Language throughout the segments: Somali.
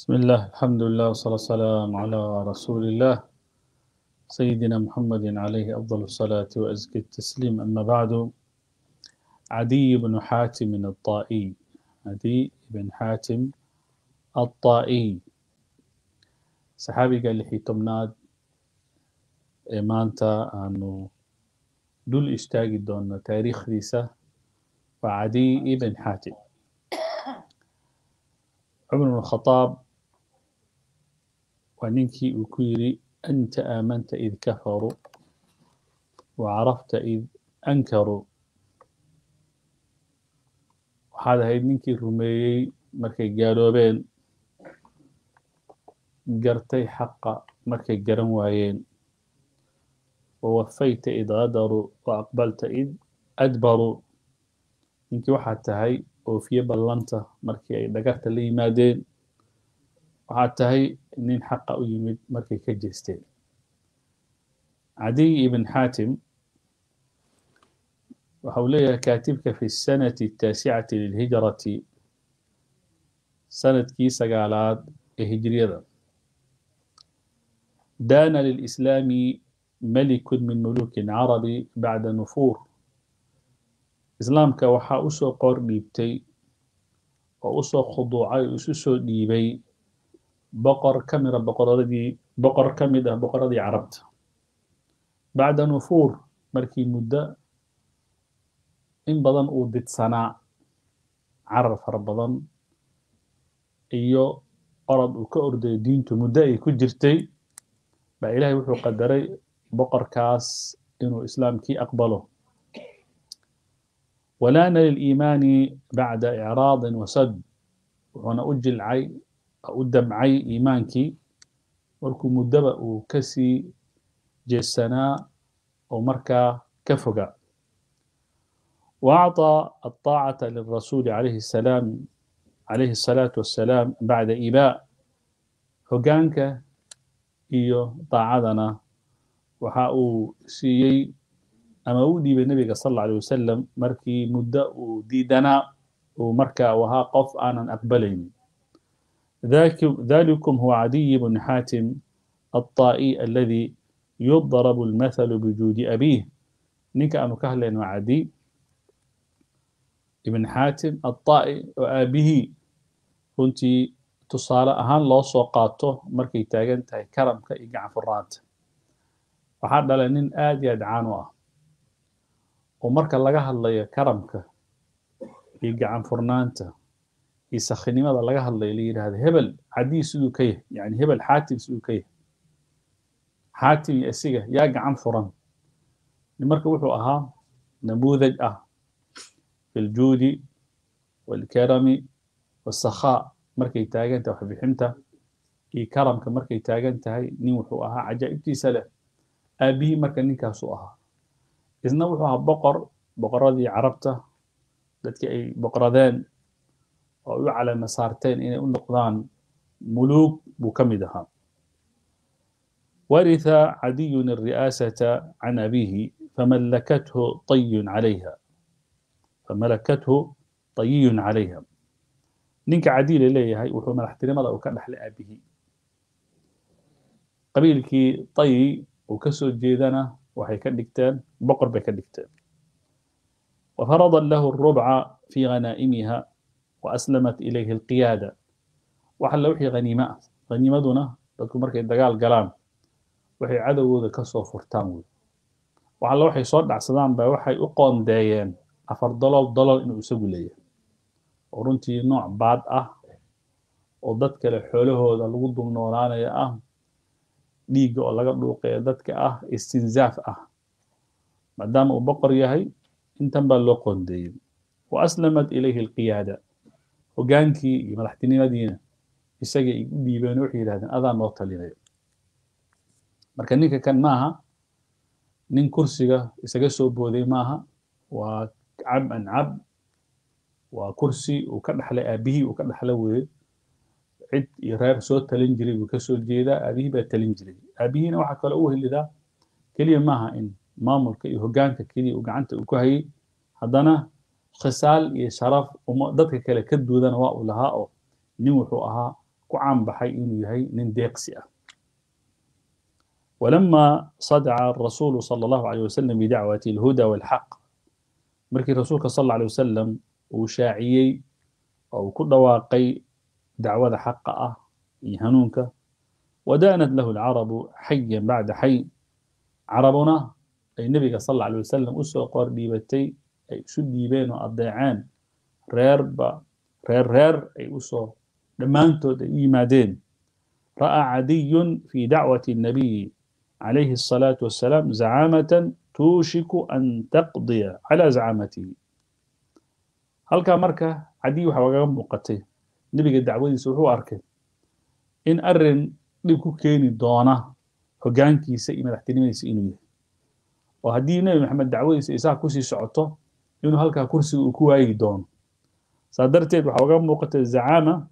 بسم الله الحمد لله والصلاة والسلام على رسول الله سيدنا محمد عليه أفضل الصلاة وأزكى التسليم أما بعد عدي بن حاتم الطائي عدي بن حاتم الطائي صحابي قال لي تمناد maanta aanu dul istaagi doonno taariikhdiisa waa cadiy ibn xaatim cumar bn khadaab waa ninkii uu ku yidhi anta aamanta id kafaruu wa carafta id ankaruu waxaad ahayd ninkii rumeeyey markay gaaloobeen gartay xaqa markay garan waayeen wawafayta id qadaruu wa aqbalta id adbaruu ninkii waxaad tahay oofiye ballanta markii ay dhagarta la yimaadeen waxaad tahay nin xaqa u yimid markay ka jeesteen cadiy ibn xaatim waxa uu leeyahay kaatibka fi sanati ataasicati lilhijrati sanadkii sagaalaad ee hijriyada daana lilislaami ملك من ملوك العرب بعد نفور islaamka waxaa usoo qor dhiibtay oo usoo khuduucay oo isu soo dhiibay boqor ka mida boqoradii boqor ka mid ah boqoradii carabta bacda nufuur markii muddo in badan uu didsanaa carar fara badan iyo orod uu ka ordayo diintu muddo ay ku jirtay baa ilaahay wuxuu qadaray boqorkaas inuu islaamkii aqbalo walaana liliimaani bacda icraadin wasad wuxuuna u jilcay u damcay iimaankii markuu muddaba uu kasii jeesanaa oo markaa ka foga وأعطى الطاعة للرسول عليه السلام عليه الصلاة والسلام بعد إباء هجانك إيو طاعتنا waxa uu siiyey ama u dhiibay nebiga sal alla alay wasalam markii muddo uu diidanaa uu marka u ahaa qof aanan aqbalaynin ذلكم هو عدي بن حاتم الطائي الذي يضرب المثل بجود أبيه نيك أنو كهلين وعدي ابن حاتم الطائي وآبه كنت تصالة أهان لو سوقاته مركي تاغن تاي كرم كإيقع فرات waxaa dhalay nin aad iyo aad caan u ah oo marka laga hadlayo karamka iyo gacan furnaanta iyo sakhinimada laga hadlayo la yidhahdo hebel cadii siduu ka yahay yani hebel xaatim siduu ka yahay xaatim iyo isiga yaa gacan furan marka wuxuu ahaa namuudaj ah fi ljuudi walkarami wasakhaa markay taagan tahay waxbixinta iyo karamka markay taagan tahay nin wuxuu ahaa cajaa'ibtiisa leh aabihii marka ninkaasuu ahaa isna wuxuu ahaa boqor boqoradii carabta dadkii ay boqoradeen oo u calama saarteen inay u noqdaan muluug buu ka mid ahaa ورث عدي الرئاسة عن أبيه فملكته طي عليها فملكته طي عليها نينك عدي لليه وحو ملحترم الله وكان لحل أبيه قبيلك طي uu ka soo jeedana waxay ka dhigteen boqor bay ka dhigteen وفرض له الربع في غنائمها وأسلمت إليه القيادة وحل وحي غنيمة غنيمتنا dadku markay dagaal galaan waxay cadowgooda ka soo furtaan wey waxalla waxay soo dhacsadaan ba waxay u qoondeeyeen afar dolol dolol inuu isagu leeyahay oo runtii nooc baad ah oo dad kale xoolahooda lagu dulnoolaanaya ah dhiigga oo laga dhuuqaya dadka ah istinzaaf ah maadaama uu boqor yahay intan baa loo qoondeeyey wa aslamat ilayhi alqiyaada hogaankii iyo madaxtinimadiina isagay u dhiibeen waxay yidhahdeen adaa noo talinayo marka ninka kan maaha nin kursiga isaga soo booday maaha waa cab an cab waa kursi uu ka dhaxlay aabihii uu ka dhaxla weeye cid iyo reer soo talin jiray buu kasoo jeedaa aabihii baa talin jiray aabihiina waxaa kaloo u helidaa keliya maaha in maamulka iyo hogaanka keliya uu gacanta uu ku hayay haddana khisaal iyo sharaf dadka kale ka duudana waa uu lahaa oo nin wuxuu ahaa ku caanbaxay inuu yahay nin deeqsi ah ولما صدع الرسول صلى الله عليه وسلم بدعوة الهدى والحق مركي رسولك صلى الله عليه وسلم وشاعيي أو كل واقي دعوة حق يهنونك ودانت له العرب حيا بعد حي عربنا أي النبي صلى الله عليه وسلم أسوى قرديبتي أي سدي بين الضيعان رير با رير رير أي أسوى لما أنتو إيمادين رأى عدي في دعوة النبي عليه الصلاة والسلام زعامة توشك أن تقضي على زعامته halkaa marka cadii waxa wagaga muuqatay nebiga dacwadiisa wuxuu arkay in arin dhib ku keeni doona hoggaankiisa iyo madaxtinimadiisa inuu yahay oo haddii nebi maxamed dacwadiisa isaga kusii socoto inuu halkaa kursiga uu ku waayi doono saa darteed waxa wagaga muuqatay zacaama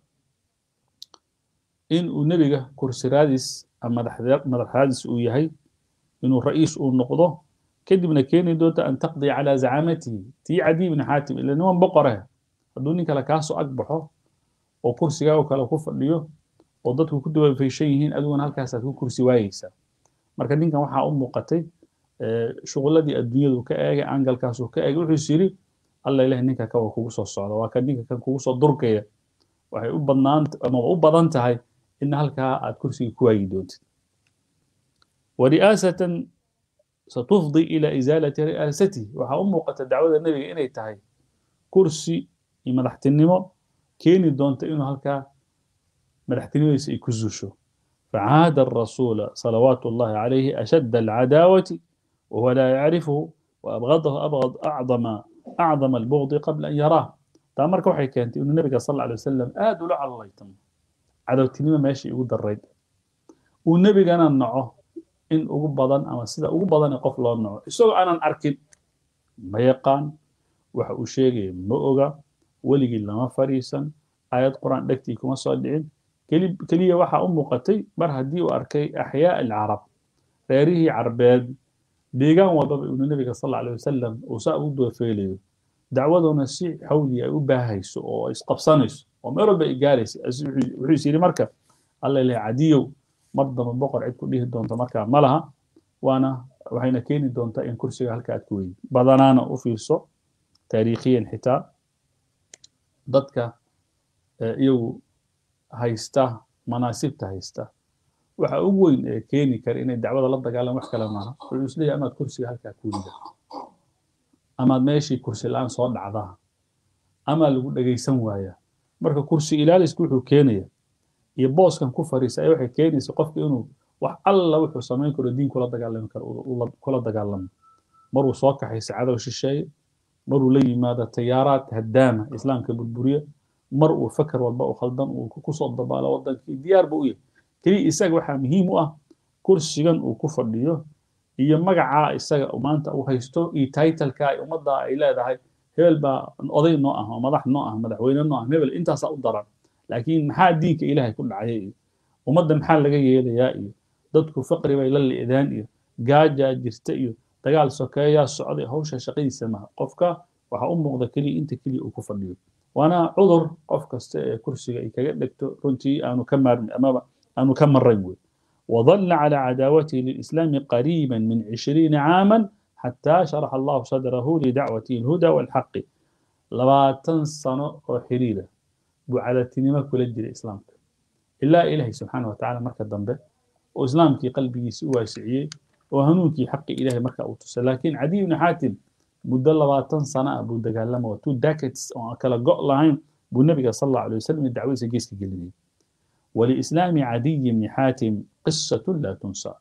in uu nebiga kursiraadiis ama madaxraadiis uu yahay inuu ra'iis uu noqdo kadibna keeni doonta an taqdiya calaa zacaamatihi tii cadiy bni xaatim ila niman boqore hadduu nin kale kaasoo ag baxo oo kursigaa oo kale ku fadhiyo oo dadku ku dabafayshan yihiin adiguna halkaasaad ku kursi waayeysaa marka ninkan waxaa u muuqatay shuquladii adduunyadu ka eegay angalkaasuu ka eegay wuxuu is yidhi alla ilahi ninka kan waa kugu soo socda waa kan ninka kan kugu soo durkaya waxay u badnaan ama u badan tahay in halkaa aad kursiga ku waayi doontid wari'aasatan ستفضي إلى إزالة رئاسته waxaa u muuqata dacwada nebiga inay tahay kursi iyo madaxtinimo keeni doonta inuu halkaa madaxtinimadiisa ay ku zuusho فعاد الرسول صلوات الله عليه أشد العداوة وهو لا يعرفه وأبغضه أبغض أعظم أعظم البغض قبل أن يراه taa marka waxay keentay inuu nebiga sal alla alay wasalam aad ula calolaytamo cadowtinimo meesha igu darayd uu nebigana naco in ugu badan ama sida ugu badan qof loo naco isagoo aanan arkin ma yaqaan waxa uu sheegaya ma oga weligii lama fadhiisan aayad qur-aan dhegtii kuma soo dhicin keliya waxaa u muuqatay mar haddii uu arkay axyaa alcarab reerihii carbeed deegaan walbaba inuu nebiga sal alay wasalam uu saa ugu doofeelayo dacwaduna si xawli ay u baahayso oo isqabsanayso oo meel walba ay gaaraysa wuxuu is yidhi marka alla ilahay cadiyow mar damba boqor cid ku dhihi doonta markaa ma laha waana waxayna keeni doontaa in kursiga halka aad ku weydi badanaana u fiirso taariikhiyan xitaa dadka iyagu haysta manaasibta haysta waxa ugu weyn ee keeni kara inay dacwada la dagaalaan wax kale maaha wuxuu isleeyahay amaad kursiga halkaa ku weyda amaad meeshii kursi la-aan soo dhacdaa amaa lagu dhegaysan waayaa marka kursi ilaalisku wuxuu keenaya iyo booskan ku fariisa waxay keenaysa qofka inuu wax alla wuxuu samayn karo diin kula dagaalami karo kula dagaalamo maruu soo kaxaysa cadow shisheeye maruu la yimaado tayaaraad haddaama islaamka burburiya mar uu fakar walba u khaldan uu kusoo dabaalo wadankii diyaar ba u yahay keliya isaga waxaa muhiim u ah kursigan uu ku fadhiyo iyo magacaa isaga maanta uu haysto iyo titleka ay ummadda ay leedahay hebel baa oday noo ah oo madax noo ah madaxweyne noo ah hebel intaasaa u daran laakiin maxaa diinka ilaahay ku dhacaya iyo ummadda maxaa laga yeelayaa iyo dadku faqri bay la li'daan iyo gaajaa jirta iyo dagaal sokeeyaa socday hawsha shaqadiisa maha qofka waxaa u muuqda keliya inta keliya uu ku fadhiyo waana cudur qof kasta ee kursiga ay kaga dhegto runtii aanu ka maarmi amaba aanu ka marayn wey وظل على عداوته للإسلام قريبا من عشرين عاما حتى شرح الله صدره لدعوته الهدى والحق لباتن سنة وحريرة على تنمى كل الجل الإسلام إلا إلهي سبحانه وتعالى مركة ضمبه وإسلام في قلبه سوى سعيه وهنوك حق إلهي مركة أوتوس لكن عدي بن حاتم مدة لباتن سنة أبو دقالما وتو داكتس وكلا قق لهين بو النبي صلى الله عليه وسلم الدعوة سجيس كجلدين ولإسلام عدي بن حاتم قصة لا تنسى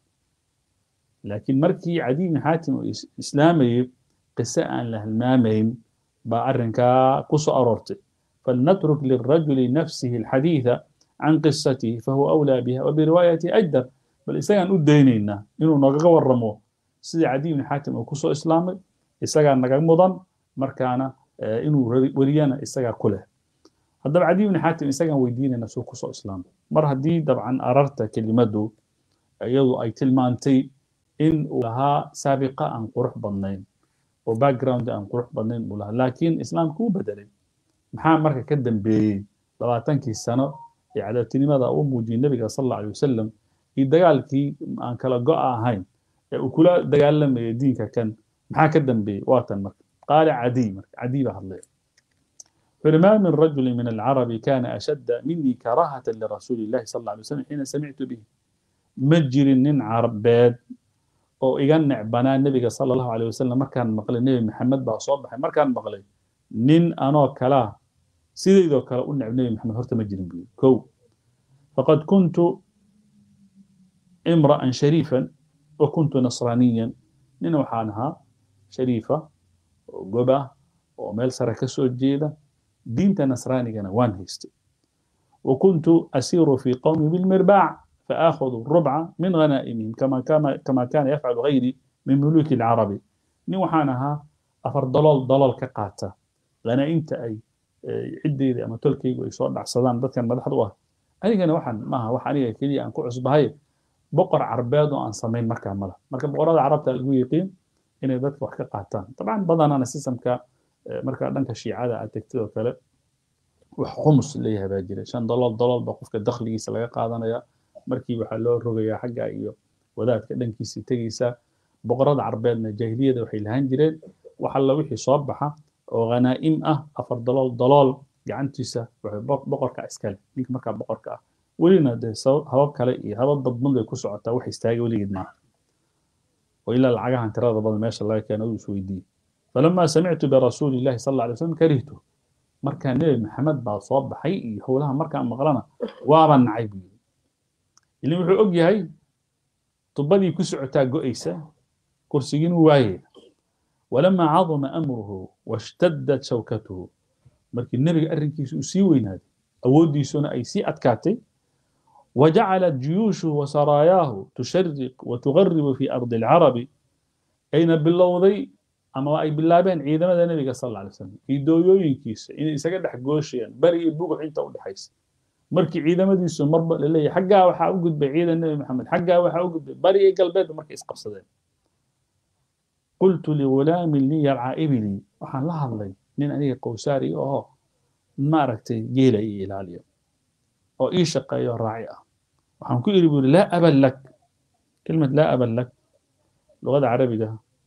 لكن مركي عدي بن حاتم إسلامي قصة أن له المامين بأرنكا قصة أرورتي فلنترك للرجل نفسه الحديث عن قصته فهو أولى بها وبرواية أجدر بل إساقان أدينينا إنه نغغى ورموه سيدي عدي بن حاتم وقصة إسلامي إساقان نغغى مضان مركانا إنه وريانا إساقا كله haddaba cadi bni xaatim isagaan weydiinayna suu kusoo islaamay mar haddii dabcan ararta kelimadu iyadu ay tilmaantay in uu lahaa saabiqa aan qurux badnayn oo background aan qurux badnayn uu lahaa laakiin islaamka wuu bedelay maxaa marka ka dambeeyey labaatankii sano ee cadaatinimada uu muujiyey nebiga sal alla alay wasalam iyo dagaalkii aan kala go-a ahayn ee uu kula dagaalamayay diinka kan maxaa ka dambeeyey waa tan marka qaala cadiy marka cadiy baa hadlaya wuxuu ma min rajuli min alcarabi kana ashadda minii karaahatan lirasuuli illahi sal alla alay wasalam xiina samictu bihi ma jirin nin carabeed oo iga necbanaa nebiga sala allahu alay wasalam markaan maqlay nebi maxamed baa soo baxay markaan maqlay nin anoo kalaa sidaydoo kale u necb nebi maxamed horta ma jirin buu kow faqad kuntu imra'an shariifan wa kuntu nasraaniyan nin waxaan ahaa shariifa oo goba oo meel sare ka soo jeeda diinta nasraanigana waan haystay wa kuntu asiiru fi qowmi bilmirbaac فآخذ الربع من غنائمهم كما كان كما كان يفعل غيري من ملوك العرب ني وحانها أفر ضلال ضلال كقاتا غنائمت أي عدي أما تلكي ويسوع دعسدان دتك مدحد واه أنا waxaan maaha wax aniga kaliya aan ku cusbahay boqor carbeed oo aan samayn markaa mala marka boqorada carabta lagu yiqiin inay dadka wax ka qaataan dabcan badanana sistamka marka dhanka shiicada aad tegtid oo kale wax khumus leeyahay baa jira shan dalool dalool baa qofka dakhligiisa laga qaadanaya markii waxaa loo rogayaa xagga iyo wadaadka dhankiisii tegaysa boqorada carbeedna jaahiliyada waxay lahaan jireen wax alla wixii soo baxa oo khanaa'im ah afar dalool dalool gacantiisa waxay boqorka iskale ninka markaa boqorka ah welina dee habab kale iyo habab dadban bay ku socotaa wax istaaga weligeed maaha oo ilaa lacagahan tirada badan meesha laga keeno uu isweydiiyey falamaa samictu birasuuli illahi sal alla alay slam karihtu markaa nebi maxamed baa soo baxay iyo howlaha markaan maqlana waaba nacay buu yidhi ilin wuxuu og yahay tubadii ku socotaa go'aysa kursigiin uu waayaya walamaa caduma amruhu washtaddat shawkatuhu markii nebiga arrinkiisa uu sii weynaaday awooddiisuna ay sii adkaatay وجعلت جيوشه وسراياه تشرق وتغرب في أرض العرب أين باللوضي أما أي باللابين عيدما النبي صلى الله عليه وسلم في دويوين كيس إن إساقد حقوشيا بري بوق عينتا ودحيس markii ciidamadiisu marba laleeyahay xaggaa waxaa u gudbay ciidan nebi maxamed xaggaa waxaa u gudbay bari iyo galbeedba markay isqabsadeen qultu ligulaamin lii yarcaa ibilii waxaan la hadlay nin aniga qowsaari oo maaragtay geela io ilaaliyo oo ii shaqeeyo raaci ah waxaan ku iri buri laa aban lak kelmad laa aban lak luqada carabiga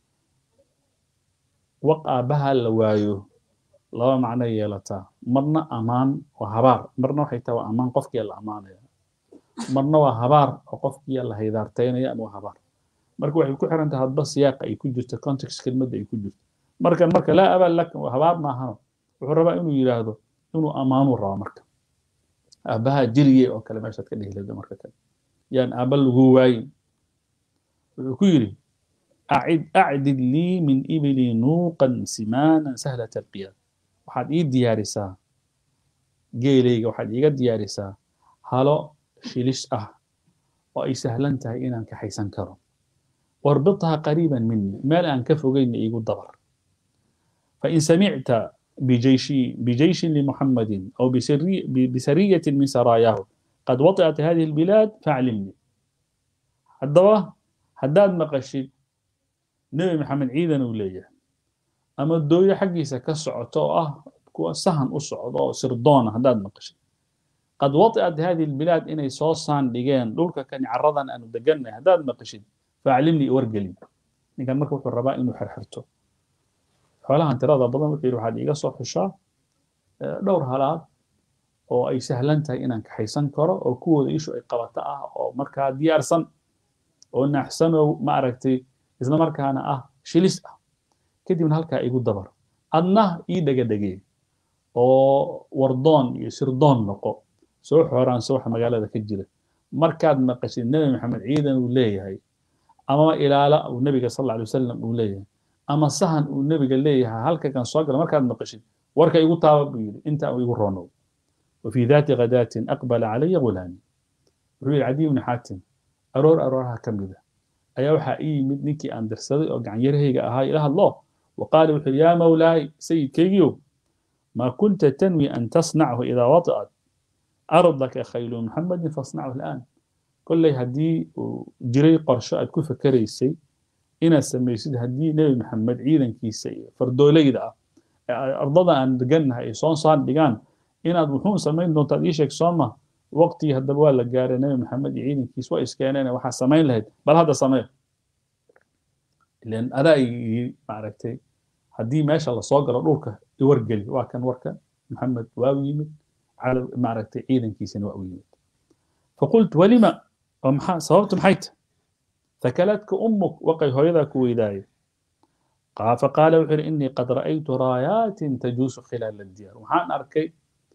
waq aabbaha la waayo laba macno yeelataa marna ammaan waa habaar marna waxay tahay waa ammaan qofkii la ammaanaya marna waa habaar oo qofkii la haydaartaynaya ama waa habaar marka waxay ku xiran tahay hadba siyaaqa ay ku jirto context kelmadda ay ku jirto marka marka laa abal lak habaar maahano wuxuu rabaa inuu yidhaahdo inuu ammaanuu rabaa marka aabbaha jiriye oo kale meeshaad ka dhihi lahdo marka kale yaan aabba lagu waayin wuxuu ku yidhi أعد أعدد لي من إبلي نوقا سمانا سهلة القيام waxaad ii diyaarisaa geelayga waxaad iiga diyaarisaa halo shilis ah oo ay sahlan tahay inaan kaxaysan karo warbithaa qariiban mini meel aan ka fogayna iigu dabar fain samicta bijayshi bijayshin limuxamadin aw bisariyatin min saraayahu qad waticat hadihi albilaad faaclimni haddaba haddaad maqashid nebi maxamed ciidan uu leeyahay ama dooyo xaggiisa ka socoto oo ah kuwa sahan u socdo oo sirdoona haddaad maqashid qad waticat hadihi albilaad inay soo saandhigeen dhulka kani caradan aanu degannahay haddaad maqashid faaclimni wargelin ninkan marka wuxuu rabaa inuu xirxirto xoolahan tirada badan wuxuu yidhi waxaad iiga soo xushaa dhowr halaad oo ay sahlan tahay inaan kaxaysan karo oo kuwooda ishu ay qabato ah oo markaa diyaarsan oo naaxsan oo maaragtay isla markaana ah shilis ah kadibna halkaa igu dabar adna ii dhegadhegee oo wardoon iyo sirdoon noqo soo xooraanso waxa magaalada ka jira markaad maqashid nebi maxamed ciidan uu leeyahay ama ilaala uu nebiga sal alla alay wasalam uu leeyahay ama sahan uu nebiga leeyahay halka kan soo gala markaad maqashid warka igu taaba buu yidhi inta uu igu roonow وفي ذات غداة أقبل علي غلامي وحول عدي بن حاتم أرور أرورها كمدة أيا وحا إي مد نكي أن درسدي أو قعن يرهيق أهاي إله الله وقال وحول يا مولاي سيد كيجيو ما كنت تنوي أن تصنعه إذا وطأت أرضك خيل محمد فاصنعه الآن كل هدي جري قرشاء كيف كريسي إنا سميسيد هدي نبي محمد عيدا كيسي فردولي دا أرضنا أن دقنها إيصان صان دقان inaad wuxuu samayn doontaad ii sheeg sooma waqtigii haddaba waa la gaaray nabi maxamed iyo ciidankiis waa iskeeneen waxaa samayn lahayd bal hadda samee ilan adaa yii maaragtay haddii meesha lasoo galo dhulka iwargeli waa kan warka maxamed waa u yimid maaragtay ciidankiisina waa u yimid faqultu walima oo maxaa sababtu maxay tahay ثكلتك أمك وقي هويذاك ويداي قال فقال وحر إني قد رأيت رايات تجوس خلال الديار وحان أركي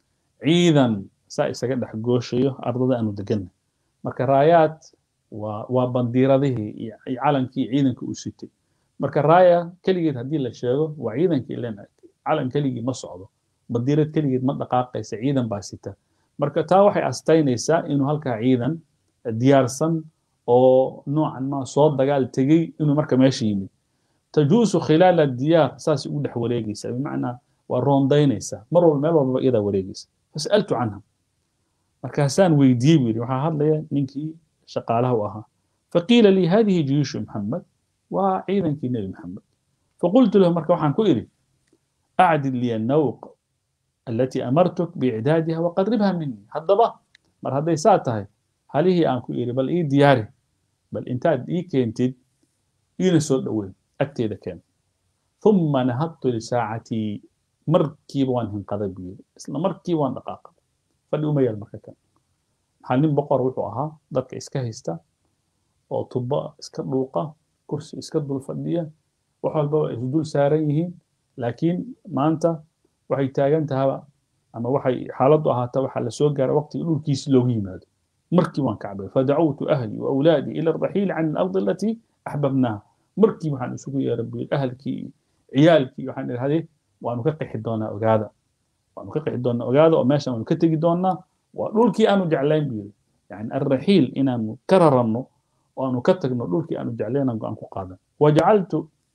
عيدا ساي سجد حقوشيو أرض أنو دقن مركا رايات وبنديرة ذه علن كي عيدا كأسيتي مركا رايا كليجد هدي للشيغو وعيدا كي لنا علن كليجي مصعده بنديرة كليجد مدقاقة عيدا باسيتا مركا تاوحي أستينيسا إنو هلكا عيدا ديارسن oo noocan ma soo dagaal tegey inuu marka meesha yimid tajuusu khilaala diyaar saas ugu dhex wareegaysa bimacnaa waa roondaynaysaa mar walba meel walbaba iyadaa wareegaysa fasaltu canha markaasaan weydiiyey buu yidhi waxaa hadlaya ninkii shaqaalaha u ahaa faqiila lii hadihi juyuushu maxamed waa ciidankii nebi maxamed faqultu lahu marka waxaan ku idhi acdil liya nawq التي أمرتك بإعدادها وقربها مني هدبا مر هدي ساتهي halihii aan ku iri bal ii diyaari bal intaad ii keentid iina soo dhoweyn agteeda keen uma nahadtu lisaacatii markiiba waan hinqaday buu yiri isla markiiba waan dhaqaaqay fadhi uma yaal marka kan maxaa nin boqor wuxuu ahaa dadka iska haysta oo tuba iska dhuuqa kursi iska dul fadhiya wax walbaba ay isdul saaran yihiin laakiin maanta waxay taagan tahaba ama waxay xaaladdu ahaata waxaa la soo gaara waqtiga dhulkiisi loogu yimaado مركي وان كعبه فدعوت أهلي وأولادي إلى الرحيل عن الأرض التي أحببناها مركي وحن أسوق يا ربي أهلك عيالك وحن هذه وأنا كقح الدونا أجادا وأنا كقح الدونا أجادا وماشى وأنا كتجي دونا ولولكي أنا جعلين بيل يعني الرحيل إن أنا كرر إنه وأنا كتج إنه لولكي أنا جعلين أنا قادا وجعلت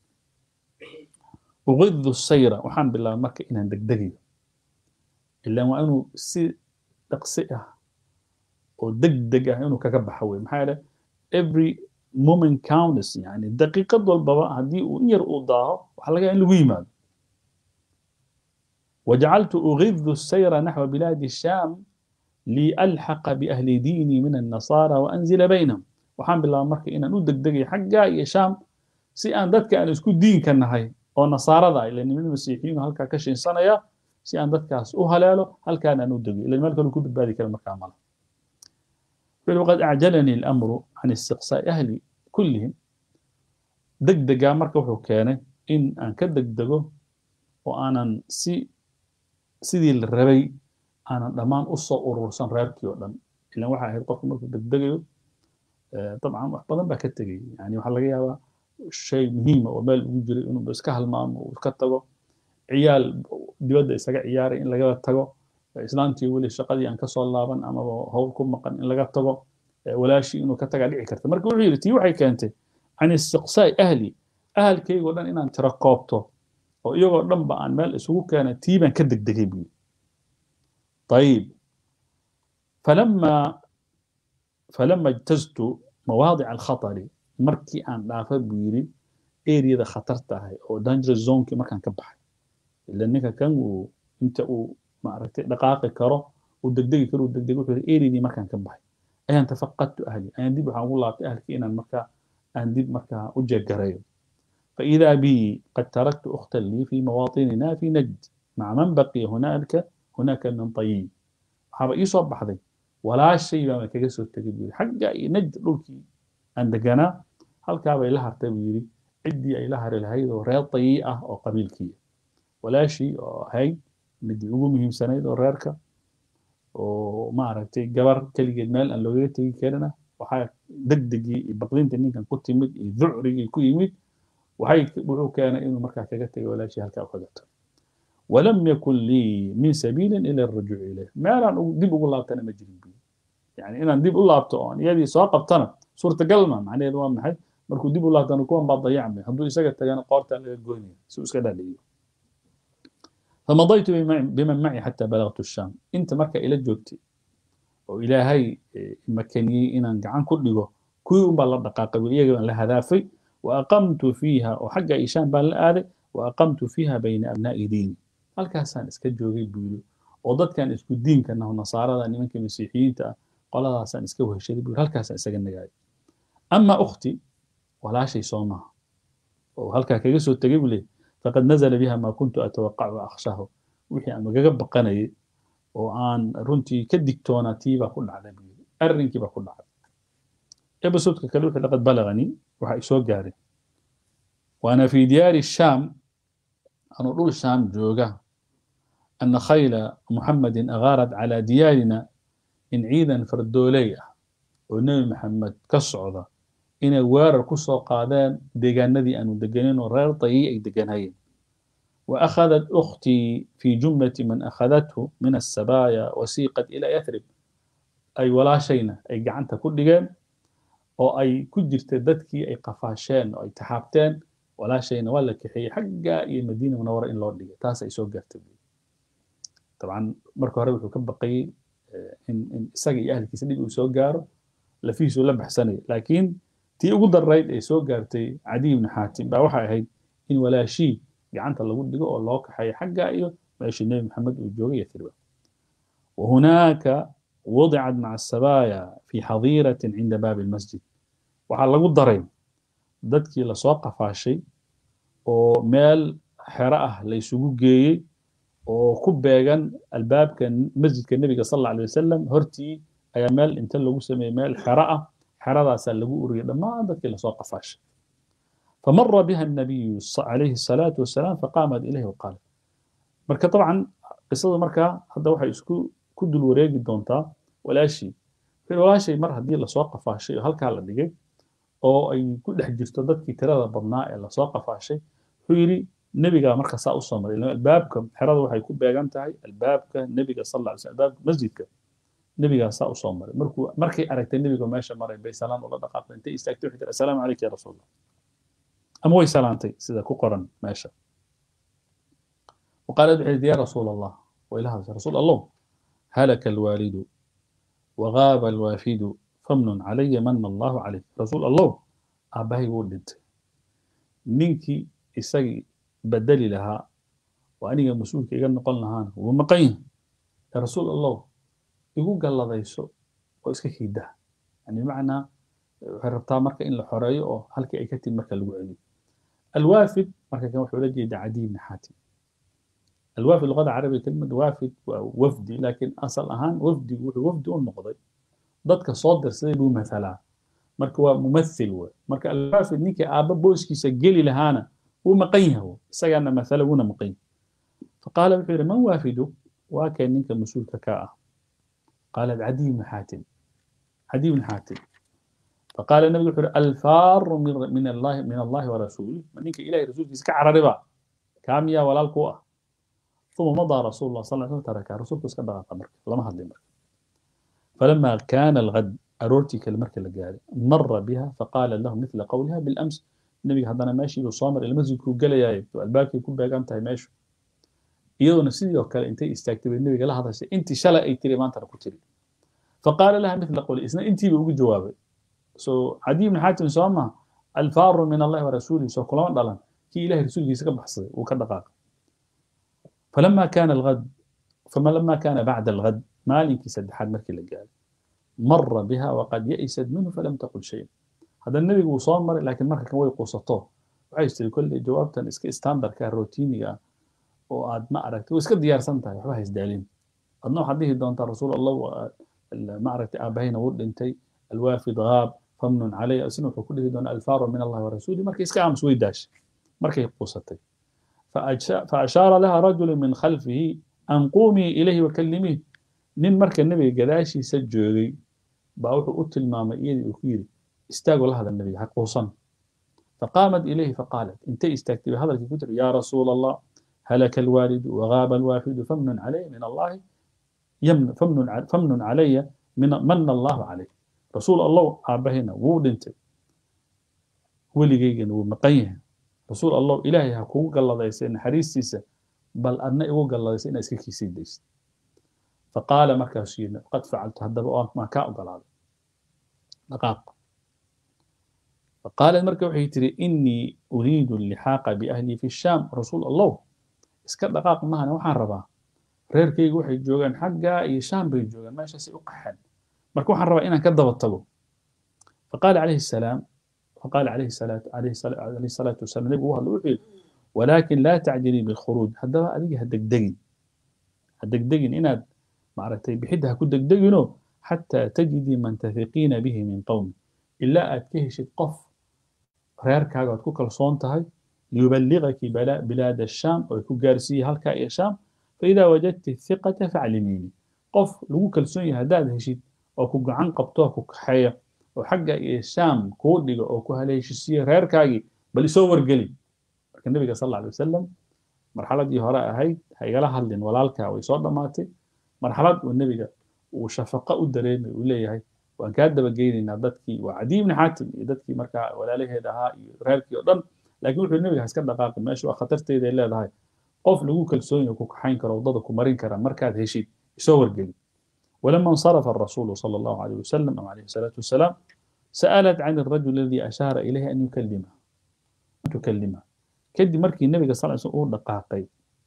أغذ السيرة وحن بالله مركي إن دقدقي إلا وأنا سي تقصئها oo degdeg ah inuu kaga baxo wey maxaa yeele every moment counts yani daqiiqad walbaba haddii uu in yar uu daaho waxaa laga in lagu yimaado وجعلت أغذ السير نحو بلاد الشام لألحق بأهل ديني من النصارى وأنزل بينهم وحان بالله مركي إن أنو دقدقي حقا يا شام سي أن دادك أن اسكو دين كان أو نصارى ذا لأن من المسيحيين هلكا كشين سنة سي أن دادك أسو هلالو هل كان أنو دقي لأن مالك لو كنت بذلك المكان ماله وقد أعجلني الأمر عن استقصاء أهلي كلهم دقدقا مركا وحو كان إن أن كدقدقو وأنا سي سيدي الربي أنا دمان أصو أرورسان ريركي ودن إلا waxaa ahayd qofku markuu degdegayo dabcan wax badan baa ka tegay yani waxaa laga yaabaa shay muhiima oo meel ugu jiray inuu iska halmaamo uu iska tago ciyaal dibadda isaga ciyaaray in laga tago islaantii weli shaqadii aan kasoo laaban amaba howl ku maqan in laga tago walaashii inuu ka tagaa dhici karta marka wuxuu yidhi tii waxay keentay can istiqsaai ahli ahalkaygoo dhan inaan tiro koobto oo iyagoo dhanba aan meel isugu keenay tii baan ka degdegay buu طيب فلما فلما اجتزت مواضع الخطر مركي أن دافع بيري اريا خطرتها او دانجر زون كي مركان كبحي لانك كان انت maaragtay dhaqaaqi karo uu degdegi karo uu degdegi wuxuu eridii markaan ka baxay ayaan tafaqadtu ahli ayaan dib waxaan ugu laabtay ahlkii inaan markaa aan dib markaa u jeegarayo فإذا بي قد تركت أختا لي في مواطننا في نجد مع من بقي هناك هناك من طيب waxaaba ii soo baxday walaashay baa kaga soo tegay buu yidhi xagga iyo najd dhulkii aan deganaa halkaabay la hartay buu yidhi ciddii ay la hari lahayd oo reer tayii ah oo qabiilkii walaashii oo ahayd midii ugu muhiimsanayd oo reerka oo maaragtay gabar keligeed meel aan loogaga tegi karina waxaa degdegii iyo baqdinta ninkan ku timid iyo ducrigii ku yimid waxay wuxuu keenay inuu markaa kaga tegay walaashii halkaa kaga tago ولم يكن لي من سبيل إلى الرجوع إليه ما أنا ديب أقول الله أنا مجرم بي يعني أنا ديب أقول الله أنا يدي سواء قبتنا صورة قلمة معناه دوام محي مركو ديب الله أنا كون بعض ضيعمي هدو يساقط تجانا قارت على الجوني سوس كذا لي فمضيت بمن معي حتى بلغت الشام انت مركا الى جوجتي والى هاي مكاني ان عن كل جو كوي ان بالله دقائق ويغا لا هدافي واقمت فيها وحق ايشان بان لا واقمت فيها بين ابناء ديني halkaasaan iska joogay buuli oo dadkan isku diinkana nasaarada nimanka masiixiyiinta ah qoladaasaan iska weheshaday buu halkaasaan isaga nagaayay ama ukhti walaashay soo maaha oo halkaa kaga soo tegay buu leeyahy faqad nazala biha maa kuntu atawaqacu akhshahu wixii aan magaga baqanayay oo aan runtii ka digtoonaa tii baa ku dhacday buu yidhi arrinkii baa ku dhacday ebisoodka kale wuxuu laqad balaganii waxa isoo gaaray waana fi diyaari shaam anuu dhul shaam jooga ana khayla muxamedin agaarat calaa diyaarina in ciidan fardooley ah oo nebi maxamed ka socda inay weerar ku soo qaadeen deegaanadii aanu deganin oo reer tayi ay deganayeen وأخذت أختي في جملة من أخذته من السبايا وسيقت إلى يثرب أي ولا شينا أي قعنت كل جان أو أي كجرت دتكي أي قفاشين أو أي تحابتين ولا شينا ولا كحي حقا إي مدينة منورة إن لورد تاس أي سوق طبعا مركو هرب كم بقي إن إن ساقي أهل كيسدي وسوق جار لفيه سوق لبح سنة لكن تي أقول الرأي أي سوق جارتي عدي بن حاتم بوحى هي إن ولا شيء gacanta lagu dhigo oo loo kaxeeyo xagga iyo meeshii nebi maxamed uu joogay yathriba wahunaaka wudicat maca asabaaya fi xadiiratin cinda baabi almasjid waxaa lagu daray dadkii lasoo qafaashay oo meel xero ah la isugu geeyey oo ku beegan albaabka masjidka nebiga sal alla alay wasalam hortii ayaa meel inta lagu sameeyey meel xero ah xeradaasaa lagu uriyay dhammaan dadkii lasoo qafaashay فمر بها النبي عليه الصلاة والسلام فقامت إليه وقال marka طبعا qisada markaa hadda waxay isku ku dul wareegi doontaa walaashii walaashay mar haddii lasoo qafaashay oo halkaa la dhigay oo ay ku dhex jirto dadkii tirada badnaa ee lasoo qafaashay wuxuu yidhi nebigaa marka saa usoo maray albaabka xerada waxay ku beegan tahay albaabka nebiga sal alla alay slam albaabka masjidka nebigaa saa usoo maray markuu markay aragtay nebiga meesha maray bay salaan ula dhaqaaqday intay istaagtay waxay tiri assalaamu calayka ya rasuul allah أما وي سلامتي سيدا كقرن ماشا وقالت بحيث يا رسول الله وإلى هذا رسول الله هلك الوالد وغاب الوافد فمن علي من الله عليه رسول الله أباهي ولد نينكي إساقي بدلي لها وأني مسؤولك إيقال نقلنا هانا ومقين يا رسول الله يقول قال الله ذيسو وإسكا كيدا يعني معنى waxay rabtaa marka in la xoreeyo oo halkii ay ka timid marka lagu celiyo alwaafid marka kan wuxuu la jeedaa cadiy ibni xaatim alwaafid luqada carabiga kelimad waafid waa wafdi laakiin asal ahaan wafdigu wuxuu wafdi u noqday dadka soo dirsaday buu mathalaa marka waa mumathil wey marka alwaafid ninkii aabba booskiisa geli lahaana wuu maqan yahay isagaana mathala wuuna maqan yahay faqaala wuxuu yidhi man waafidu waa keen ninka mas-uulka ka ah qaalat cadiy ibni xaatim cadiy ibni xaatim فقال النبي يقول الفار من من الله من الله ورسوله منك إلهي رسولك كعرربا كام يا ولا القوة ثم مضى رسول الله صلى الله عليه وسلم ترك رسولك اسكبر قمر لما هذا المرك فلما كان الغد أرورتي كالمرك اللي مر بها فقال له مثل قولها بالأمس النبي هذا ماشي وصامر المسجد كو قال يا الباب يكون بقى أنت ماشي iyadoo nafsidii oo kale intay istaagtay bay nebiga la hadashay intii shalay ay tiri maantana ku tiri faqaala laha mithla qawli isna intiiba ugu jawaabay so cadiy ibn xaatim soo maha alfaaru min allahi warasuulihi soo kulama dhalan kii ilahay rasuulkiisa ka baxsaday wuu ka dhaqaaqay falama kana alghad فلما كان بعد الغد مالك سدحات مركي لقال مر بها وقد يئست منه فلم تقل شيء هذا النبي وصامر لكن مركي كان ويقوسطوه وعايز كل جوابتا اسك ستاندر كان روتينيا واد ما أردت واسك ديار سنتها وحبها يزدالين أدنو حديه دونتا رسول الله ما أردت آبهين ود انتي الوافد غاب فمن علي أسنو كله دون الفار من الله ورسوله مركي اسك عام سويداش مركي قوستي فأشار لها رجل من خلفه أن قومي إليه وكلميه نين مركي النبي قداشي سجوري باوحو أتل ماما إيدي وكيري استاقوا لهذا النبي حقوصا فقامت إليه فقالت انت استاكتي بهذا الكتر يا رسول الله هلك الوالد وغاب الوافد فمن علي من الله يمن فمن فمن علي من من الله عليه رسول الله أبهنا وودنت وليجيجن ومقيه رسول الله إلهي هكو قال الله يسين حريستيسا بل أنا إيو قال الله يسين أسكي كيسين ديس فقال مركزين قد فعلت هذا ما كاء قال هذا دقاق فقال المركب وحيتري إني أريد اللحاق بأهلي في الشام رسول الله اسكت دقاق معنا وحان ربا reerkaygu waxay joogaan xaggaa iyo shaam bay joogaan meeshaasay u qaxeen marka waxaan rabaa inaan ka daba tago faqaala calayhi salaam faqaala calayhi salaatu calayhi salaatu wasalaam nebigu u hadla wuxuu yidhi walaakin laa tacjilii bilkhuruuj haddaba adiga ha degdegin ha degdegin inaad maaragtay bixidda ha ku degdeginoo xataa tajidii man tahiqiina bihi min qowmi ilaa aad ka heshid qof reerkaaga aad ku kalsoon tahay liyuballigaki bilaad ashaam oo ku gaarsiiye halkaa iyo shaam faidaa wajadti hiqata faclimiini qof lagu kalsoon yahay haddaad heshid oo ku gacan qabto ku kaxeeya oo xagga iyo shaam kuu dhiga oo ku haleeshisiiye reerkaagii bal isoo wargeli marka nebiga sal alla alay wasalam marxaladii hore ahayd ha igala hadlin walaalkaa way soo dhammaatay marxalad uu nebiga uu shafaqo u dareemay uu leeyahay waan kaa dabageynaynaa dadkii waa cadiy ibni xaatim iyo dadkii markaa walaalaheed ahaa iyo reerkii oo dhan laakiin wuxuu nebiga haska dhaqaaqin meesha waa khatarteeday leedahay qof lagu kalsoon yahay ku kaxayn karo waddada ku marin kara markaad heshid isoo wargeli ولما انصرف الرسول صلى الله عليه وسلم أو عليه الصلاة والسلام سألت عن الرجل الذي أشار إليه أن يكلمه أن تكلمه كدي مركي النبي صلى الله عليه وسلم دقاقي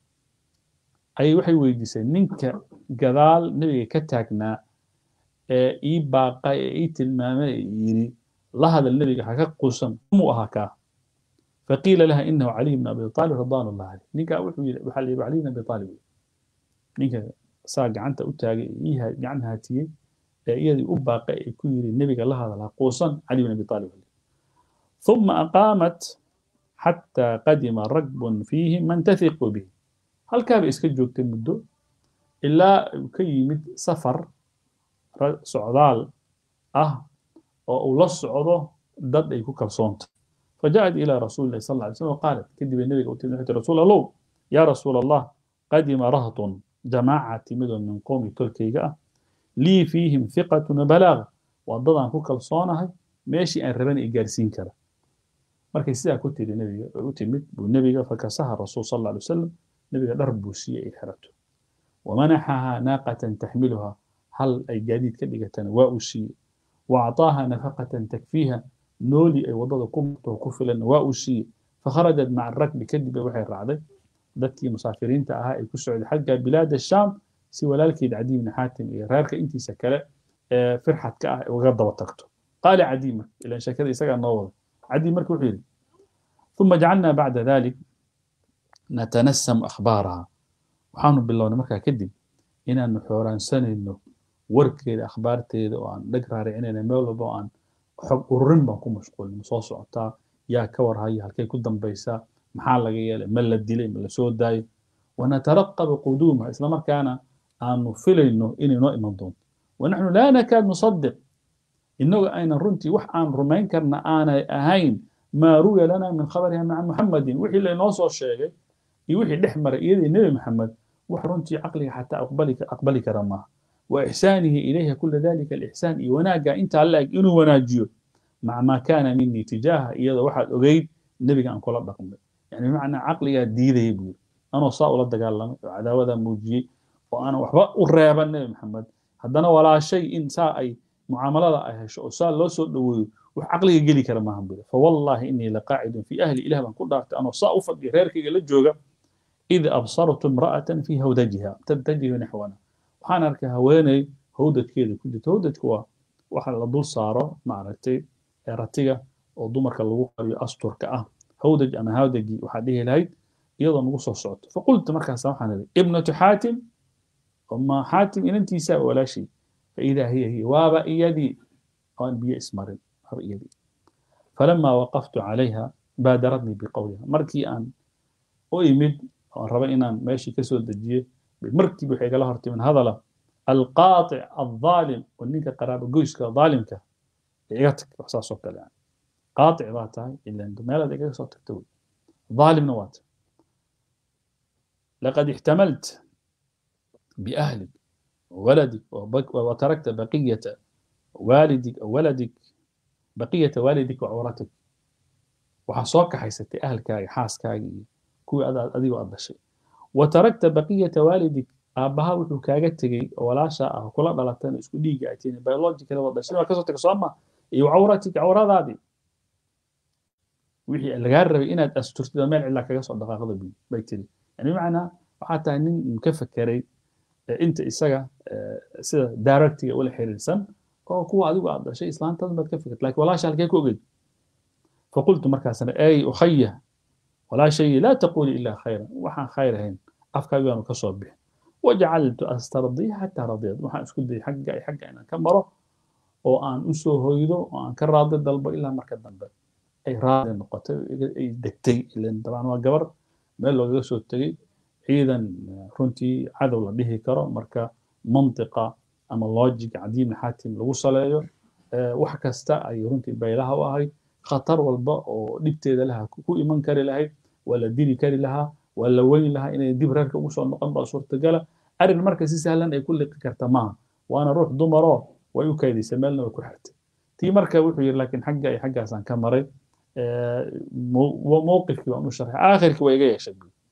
أي وحي ويديسي نينك قدال نبي كتاكنا إي باقا إي تلمامة يري لهذا النبي حكا قسم مو أهكا فقيل لها إنه علي بن أبي طالب رضوان الله عليه نينك وحلي علي بن أبي طالب نينك saa gacanta u taagay gacan haatiyey ee iyadii u baaqay ay ku yiri nebiga la hadalaa quusan cali bin abi aalib ثم أقامت حتى قدم ركب فيهم من تثق به هل كان iska joogtay muddo ilaa uu ka yimid safar socdaal ah oo uu la socdo dad ay ku kalsoonta فجاءت إلى رسول الله صلى الله عليه وسلم وقالت كذب النبي قلت رسول الله يا رسول الله قدم رهط جماعة تمد من قوم تركيا لي فيهم ثقة وبلاغ وضدان كو كلصونها ماشي أن ربنا إجارسين كذا markay sidaa ku tiri nebiga u timid buu nebiga fakasaha rasuul sal alla alay wasalam nebiga dhar buu siiyey ay xirato wamanaxahaa naaqatan taxmiluha hal ay gaadiid ka dhigatana waa uu siiyey waacطaaha nafaqatan takfiiha nooli ay waddada ku murto ku filan waa uu siiyey fakharajat maca rakbi kadib waxay raacday dadkii musaafiriinta ahaa ay ku socday xagga bilaad shaam si walaalkeed cadiy bni xaatim iyo reerka intiisa kale ee firxadka ah uga daba tagto qaala cadiy marka ilan sheekada isagaa noo wada cadiy marka wuxuu yidhi ثم جعلنا بعد ذلك نتنسم أخبارها waxaanu bilownay markaa kadib inaanu xooraansanayno warkeeda akhbaarteeda oo aan dheg raaricinayna meel walba oo aan xog ururin baan ku mashquulin soo socotaa yaa ka warhaya halkay ku dambaysaa maxaa laga yeelay ma la dilay ma la soo daayo wanataraqabu quduumaha isla markaana aanu filayno inay noo iman doonto wanaxnu laa nakaad nusadiq innagu aynan runtii wax aan rumayn karna aanay ahayn maa ruya lana min khabariha maca muxamadin wixii laynoo soo sheegay iyo wixii dhex maray iyadii nebi maxamed wax runtii caqliga xataa aqbali kara maaha wa ixsaanihi ilayha kula dalika alixsaan iyo wanaagga intaa la-eg inuu wanaajiyo maca maa kaana minii tijaaha iyadoo waxaad ogeyd nebiga aan kula dhaqmay yani bimacnaa caqligaa diidaya buu yiri anoo saa ula dagaalamay oo cadaawadaa muujiyey oo aanan waxba u reeban nebi maxamed haddana walaashay in saa ay mucaamalada ay hesho oo saa loo soo dhoweeyo wax caqliga geli kara maahan buu fawallaahi inii laqaacidun fii ahli ilah baan ku dhaartay anoo saa u fadhiya reerkayga la jooga id absartu imra'atan fii hawdajiha tattajihu naxwana waxaan arkay haweeney hawdadkeeda ku jirto hawdadku waa waxa la dul saaro maaragtay ratiga oo dumarka lagu qariyo asturka ah hawdaj ama hawdagi waxaa dhihi lahayd iyadoo nagu soo socoto faqultu markaas waxaan idhi ibnatu xaatim ma xaatim inantiisa walaashii faidaa hiya hiya waaba iyadii aan biyo ismarin waaba iyadii falamaa waqaftu calayha baadaratnii biqowliha markii aan u imid aan raba inaan meeshii ka soo dejiye markiiba waxay igala hortimin hadala alqaatic aldaalim oo ninka qaraabo goyska daalimka iga tag wax saas oo kale qaatic baa tahay ilan meelaad igaga soo tagta wey ظالمنا وات لقد احتملت بأهلك وولدك وتركت بقية والدك أو ولدك بقية والدك وعورتك وحصوك حيستي أهلك حاسك كوي أدي وأدشي وتركت بقية والدك aabbaha wuxuu kaaga tegey walaasha ah kula dhalatan isku dhiiga atiin biological wada dhashay kasoo taga sooma iyo cawratik cawradaadii wixii lagaa rabay inaad asturtid meel cidla kaga soo dhaqaaqda bay tiri yani bimacnaa waxaa tahay nin ka fekeray inta isaga sida directiga ula xiriirsan oo kuwa adigu aad dhashay islaantadan baad ka fikirta lakin walaasha halkee ku ogeyd faqultu markaasna ay ukhaya walaashay laa taquli ilaa khayran waxaan khayr ahayn afkaagibaanu ka soo bixin wajacaltu astardiya xataa radiyad waxaan isku dayay xagga ay xagga inaan ka maro oo aan u soo hoydo oo aan ka raadi dalbo ilaa marka dambe ay raadi noqotay ay degtay ilan dabcan waa gabar meel loogaga soo tegey ciidan runtii cadow la dhihi karo marka mantiqa ama logic cadiim xaatim lagu saleeyo wax kasta ay runtii baylaha u ahayd khatar walba oo dhibteeda laha ku iman kari lahayd waa la dili kari lahaa waa la weyn lahaa inay dib reerka ugu soo noqon baa suurtagala arrin marka si sahlan ay ku liqi karta maaha waana ruux dumaroo way u kaydisay meelna way ku xirtay tii marka wuxuu yidhi laakiin xagga ay xaggaasaan ka maray mowqifkii baan u sharxay aakhirkii waa iga yeeshay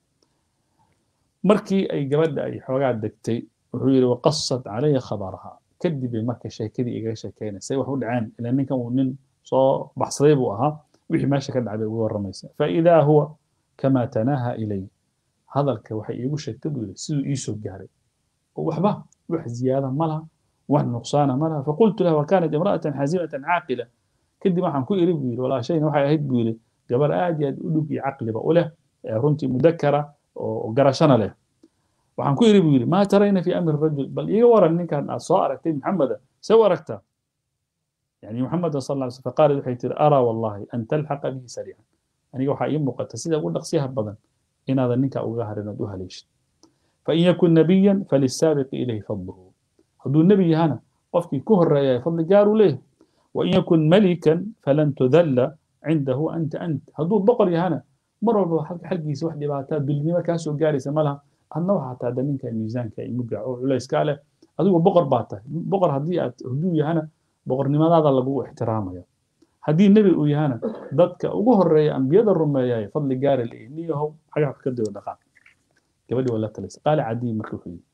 markii ay gabadha ay xoogaa degtay wuxuu yidhi waqasat calaya khabaraha kadib bay marka sheekadii igaga sheekeynaysa wax u dhaceen ila ninkan uu nin soo baxsaday buu ahaa wixii meesha ka dhacay bay ugu warramaysa faidaa huwa kama tanaaha ilay hadalka waxay iigu sheegtay buu yidhi siduu ii soo gaaray oo waxba wax ziyaada ma laha wax nuqsaana ma laha faqultu laha wakanat imra'atan xasimatan caaqila kadib waxaan ku iri buu yidhi walaashayna waxay ahayd buu yidhi gabar aad iyo aad u dhug iyo caqliba u leh runtii mudakara oo garashana leh waxaan ku iri buu yidhi maa tarayna fi amri rajul bal iiga waran ninkan aad soo aragtay maxameda see u aragtaa يعني محمد صلى الله عليه وسلم فقال waxay tiri araa wallahi an talxaqa bihi sariican aniga waxaa ii muuqata sida ugu dhaqsiyaha badan inaadan ninka uga harin ood u haleeshid fain yakun nabiyan falisaabiqi ilayhi fadluhu hadduu nebi yahana qofkii ku horeeya fadli gaar uu leeyahay wain yakun malikan falan tudalla cindahu anta ant hadduu boqor yahana mar walba xaggiisa wax dhibaataa dulnimo kaa soo gaaraysa ma laha adna waxaa taada ninka miisaanka imuga oo culayskaa leh adigu boqor baa tahay boqor haddii aad hadduu yahana boqornimadaada lagu ixtiraamaya haddii nebi uu yahana dadka ugu horeeya ambiyada rumeeyay fadli gaari leeyahy niyahow xagaha ka dayo dhaqaaq gabadhii waa la talaysa qaala cadiy marka wuxuu yidhi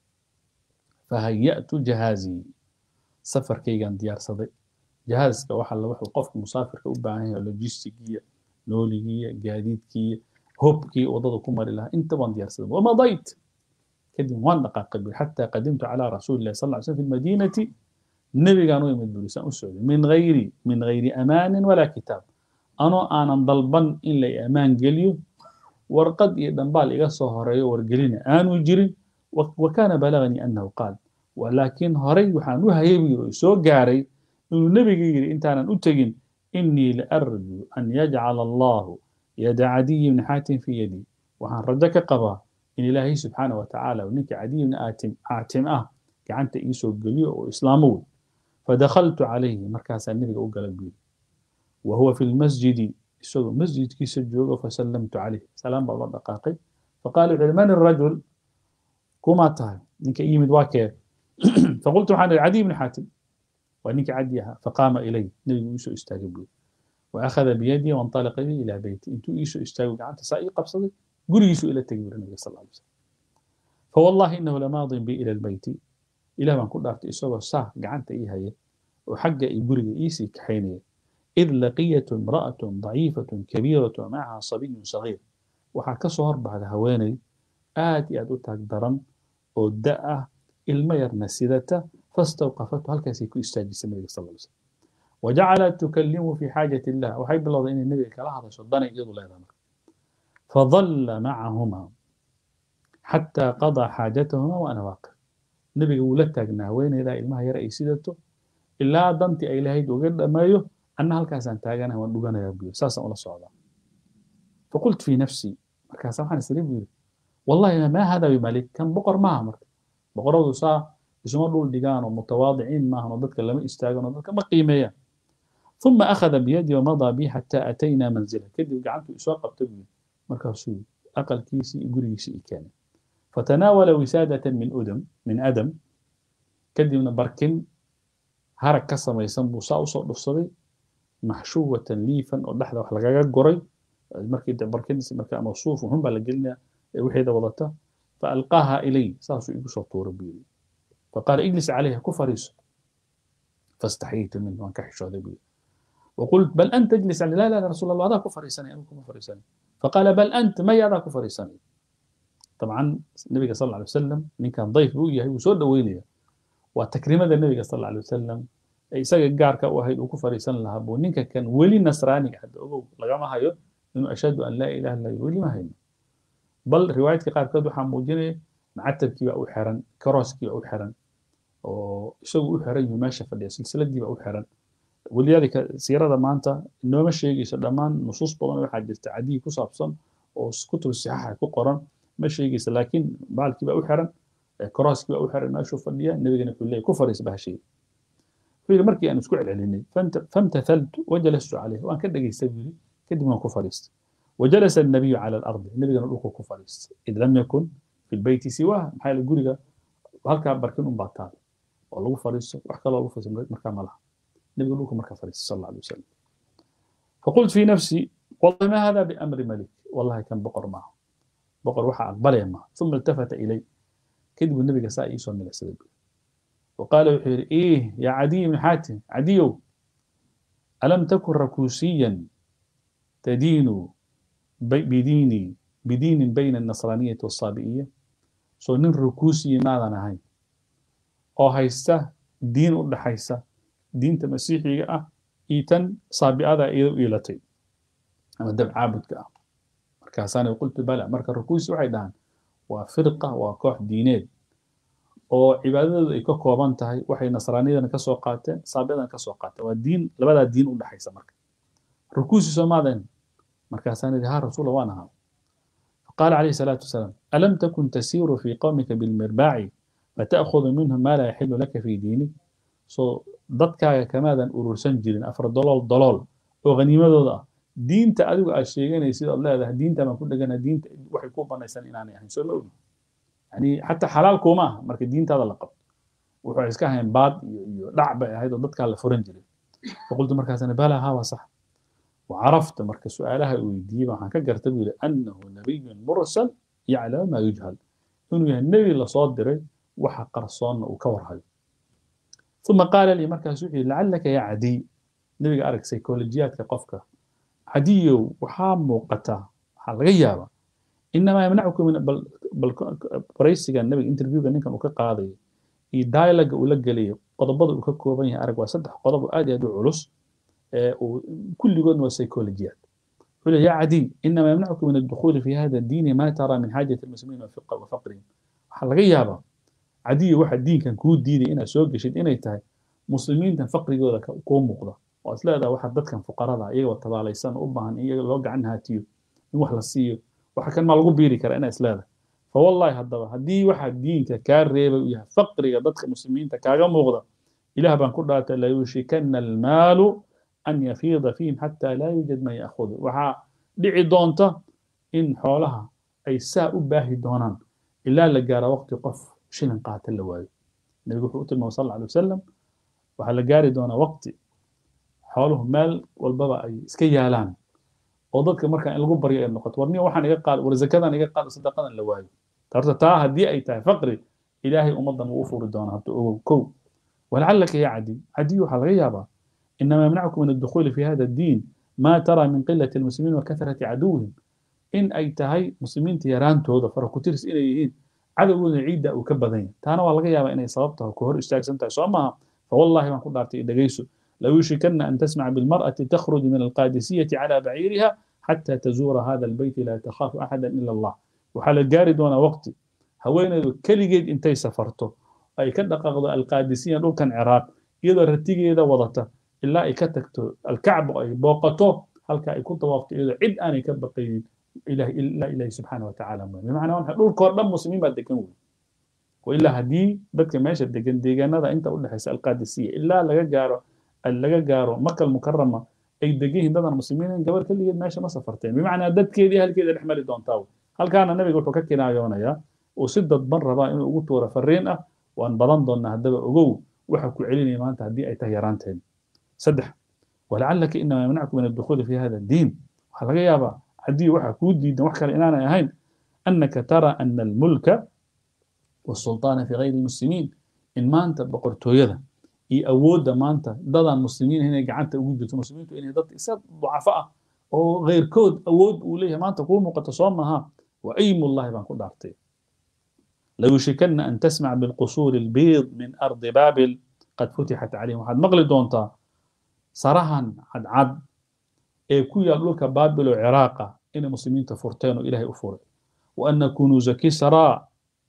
fahaya'tu jahaazii safarkaygaan diyaarsaday jahaaska waxa la wuxuu qofka musaafirka u baahan yahay logistigiya nooligiya gaadiidkiya hobkii wadada ku mari lahaa inta waan diyaarsaday wamadayt kadib waan dhaqaaqay bui xataa qadimtu calaa rasuuli llahi sal lla ly slm fi lmadiinati nebigaan u imid buri saan u socday min gayri min gayri amaanin walaa kitaab anoo aanan dalban in la amaan geliyo warqad iyo dhambaal iga soo horeeyo wargelina aanu jirin wa kaana balaganii annahu qaal laakiin horay waxaan u hayay buu yiri oo soo gaaray inuu nebiga yidhi intaanan u tegin inii laarju an yajcala allahu yada cadiyi bni xaatim fii yadii waxaan rajo ka qabaa in ilaahay subxaana wa tacaala ninka cadiy bni aatim ah gacanta iisoo geliyo oo islaamo wey fadakhaltu calayhi markaasaa nebiga u gala buu yidhi wa huwa fi lmasjidi isagoo masjidkiisa joogo fasallamtu calayh salaam baa loo dhaqaaqay faqala wuxuu yihi man irajul kumaa tahay ninka yimid waa kee faqultu waxaan ihi cadiy bni xaatim waa ninka cadi ahaa faqaama ilay nebigu iisoo istaagay buu yidhi وأخذ بيدي وانطلق بي إلى بيتي انتو إيشو استاغو قعنت سائي قبصدي قولي إيشو إلى التكبير النبي صلى الله عليه وسلم فوالله إنه لماض بي إلى البيت إلى ما كنت أعطي إسوه صح قعنت إيه هي وحق إيقوري إيسي كحيني إذ لقيت امرأة ضعيفة كبيرة معها صبي صغير وحكى صهر بعد هواني آتي أدو تقدرا ودأه المير نسيدته فاستوقفته هل كاسيكو استاجي النبي صلى الله عليه وسلم وجعلت تكلمه في حاجة الله وحيب الله إن النبي كلا هذا شدنا يجد لا فظل معهما حتى قضى حاجتهما وأنا واقف النبي يقول لك وين إذا إلما هي رئيسيته إلا دنتي أي لهيد وقد ما يو أن هالكاسان تاجنا ودوغانا يبيو ساسا ولا صعدا فقلت في نفسي مركاسا حان سريب والله ما هذا بملك كان بقر ما أمر بقر سا isuma dhul dhigaan oo mutawaadiciin maahan oo dadka lama istaagan oo dadka ma qiimeeyaan ثم أخذ بيدي ومضى بي حتى أتينا منزله كدب قعدت إسواق بتبني مركز أقل كيسي يقول يسي كان فتناول وسادة من أدم من أدم كدب من بركن هرك كسر ما يسمى صاو صاو دفصري محشوة ليفا ودحدة وحلقة قري مركز بركن مركز موصوف وهم بلقلنا وحيدة وضعتها فألقاها إلي ساسو يقول صوتور بيلي فقال اجلس عليها كفريس فاستحييت منه وان كحش هذا وقلت بل انت اجلس علي لا لا يا رسول الله هذا كفريسني انا كفريسني فقال بل انت ما هذا كفريسني dabcan nebiga sal alay wasalam ninkan dayf buu yahay wuu soo dhoweynaya waa takriimada nebiga sal alay wasalam ee isaga gaarka u ahayd uu ku fariisan lahaa buu ninka kan weli nasraaniga hadda ogow lagama hayo inuu ashhadu an laa ilaha illa weli ma hayno bal riwaayadka qaarkood waxaa muujinaya macatabkii baa u xiran karooskii baa u xiran oo isagu u xiran yahu meesha fadhiya silsiladii baa u xiran walidaalika siirada maanta inooma sheegayso dhammaan nusuus badan waxaa jirta cadiyi ku saabsan oo kutub sixaaxa ku qoran ma sheegaysa laakiin baalkii baa u xiran korooskii baa u xiran meeshuu fadhiya nebigana wuxuu leeyahy ku fariis bahashay wuxuu yidhi markii aan isku celcelinay famtathaltu wajalastu calayh waan ka dhegaystay buu yidhi kadib waan ku fariistay وجلس النبي على الأرض النبي قال لكم كفريست إذ لم يكن في البيت سواه محل الجوريجا halka barkin un baa taal oo lagu fariisto wax kaloo lagu fariisto markaa ma laha nebiga dhulku markaa fariisto sal alla alay wasalam فقلت في نفسي والله ما هذا بأمر ملك والله كان بقر معه بقر وحى أقبل معه ثم التفت إلي كذب النبي ساء يسوى من السبب وقال وحير إيه يا عدي بن حاتم عديو ألم تكن ركوسيا تدين بديني بدين بين النصرانية والصابئية soo nin rukuusiya maadan ahayn oo haysta diin u dhaxaysa diinta masiixiga ah iyo tan saabi'ada iyada u iilatay ama dab caabudka ah markaasaana qultu bala marka rukuusi waxay dhahaan waa firqa waa koox diineed oo cibaadadoodu ay ka kooban tahay waxay nasraaniyadana ka soo qaateen saabi'adana ka soo qaateen waa diin labadaa diin u dhaxaysa marka rukuusi soo maadan markaasaana yidhi ha rasuula waan ahaa قال عليه الصلاة والسلام ألم تكن تسير في قومك بالمرباع فتأخذ منهم ما لا يحل لك في دينك so dadkaaga kamaadan urursan jirin afar dolool dolool oo haniimadooda ah diinta adigu aad sheeganaysid ood leedahay diinta baan ku dhegana diinta waxay ku banaysan inaanay ahayn soo ma ogi yani xataa xalaal kuma aha marka diintaada la qabto wuxuu iska ahayn baad iyo iyo dhac bay ahayd oo dadkaa la furan jiray faqultu markaasana bala haa waa sax وعرفت مركز سؤالها ويدي ما كان قرتب أنه نبي مرسل يعلم ما يجهل إنه النبي اللي صادر وحا قرصان وكور هاي ثم قال لي مركز سؤال لعلك يا عدي نبي أرك سيكولوجيات كقفك عدي وحام موقتا حال غيابة إنما يمنعك من بل بل بريسي كان النبي انترفيو كان كان وكقاضي يدايلق ولقى لي قضبض وككوبين أرك وصدح قضب آدي أدو علوس كل waa psychologiyaad wuxuu يا عدي إنما يمنعك من الدخول في هذا الدين ما ترى من حاجة المسلمين وفقرهم waxaa laga yaabaa cadiyo waxa diinkan kuu diiday inaad soo geshid inay tahay muslimiintan faqrigooda kuu muuqda oo is leedaha waxa dadkan fuqarada iyagoo tabaalaysan u baahan in iyaga loo gacan haatiyo in wax la siiyo waxa kan maa lagu biiri karaa inaa is leedahay fawallahi haddaba haddii waxa diinka kaa reebay uu yahay faqriga dadka muslimiinta kaaga muuqda ilaah baan ku dhaartay layushikana almaalu أن يفيض فيهم حتى لا يوجد من يأخذه وحا دعي دونتا إن حولها أي ساء باهي دونان إلا لقارا وقت قف شلن قاتل لواي النبي يقول صلى الله عليه وسلم وحا لقاري دونا وقت حولهم مال والبابا أي سكيالان وضدك مركا إن لغو بريئة النقط ورني وحان إيقا قال ورزكادا إيقا قال صدقادا لواي تارتا تاها دي أي تاي فقري إلهي أمضا وأفور دونا كو ولعلك يا عدي عدي وحا الغيابة إنما يمنعكم من الدخول في هذا الدين ما ترى من قلة المسلمين وكثرة عدوهم إن أي تهي مسلمين تيران تودا فركوتيرس إليهين عدو عيدة أو كبدين تانا والله يا إني صابتها كهور اشتاك سنتا صومها فوالله ما قد أعطي إدقيسو لو يشكن أن تسمع بالمرأة تخرج من القادسية على بعيرها حتى تزور هذا البيت لا تخاف أحدا إلا الله وحال الجارد وانا وقتي هوين كليجيد انتي سفرته أي كدقق القادسية لو كان عراق إذا رتيجي إذا وضعته ilaa ay ka tagto alkacbo ay booqato halka ay ku dawaafto iyadoo cid aanay ka baqaynin ilahi ilaa ilahi subxaana watacaala mooye bimacnaa waxa dhulkoo dhan muslimiin baa degan wey wailaa haddii dadka meesha degan deegaanada inta u dhexaysa alqaadisiya ilaa laga gaaro laga gaaro makal mukarama ay degan yihiin dadan muslimiin gabar keligeed meesha ma safarteen bimacnaa dadkeedii halkeeda dhex mari doontaa wey halkaana nabiga wuxuu ka kinaayoonayaa uu si dadban rabaa inuu ugu tuuro fariin ah waan badan doonnaa haddaba ogow waxa ku celinaya maanta haddii ay tahay yaraanteen سدح ولعلك انما يمنعك من الدخول في هذا الدين وحلقة يابا عدي وحا كودي دين وحكا لإنانا يهين أنك ترى أن الملك والسلطان في غير المسلمين إن ما أنت بقرتو يدا إي أود ما أنت ضد المسلمين هنا قعدت وجدت المسلمين إن ضد إساد ضعفاء أو غير كود أود وليه ما أنت قوم وقد تصومها وأيم الله بان كود عرتي ليوشكن أن تسمع بالقصور البيض من أرض بابل قد فتحت عليهم waxaad maqli doontaa sarahan cadcad ee ku yaal dhulka baabil oo ciraaqa inay muslimiinta furteen oo ilaahay u furay وأن كنوز كسرى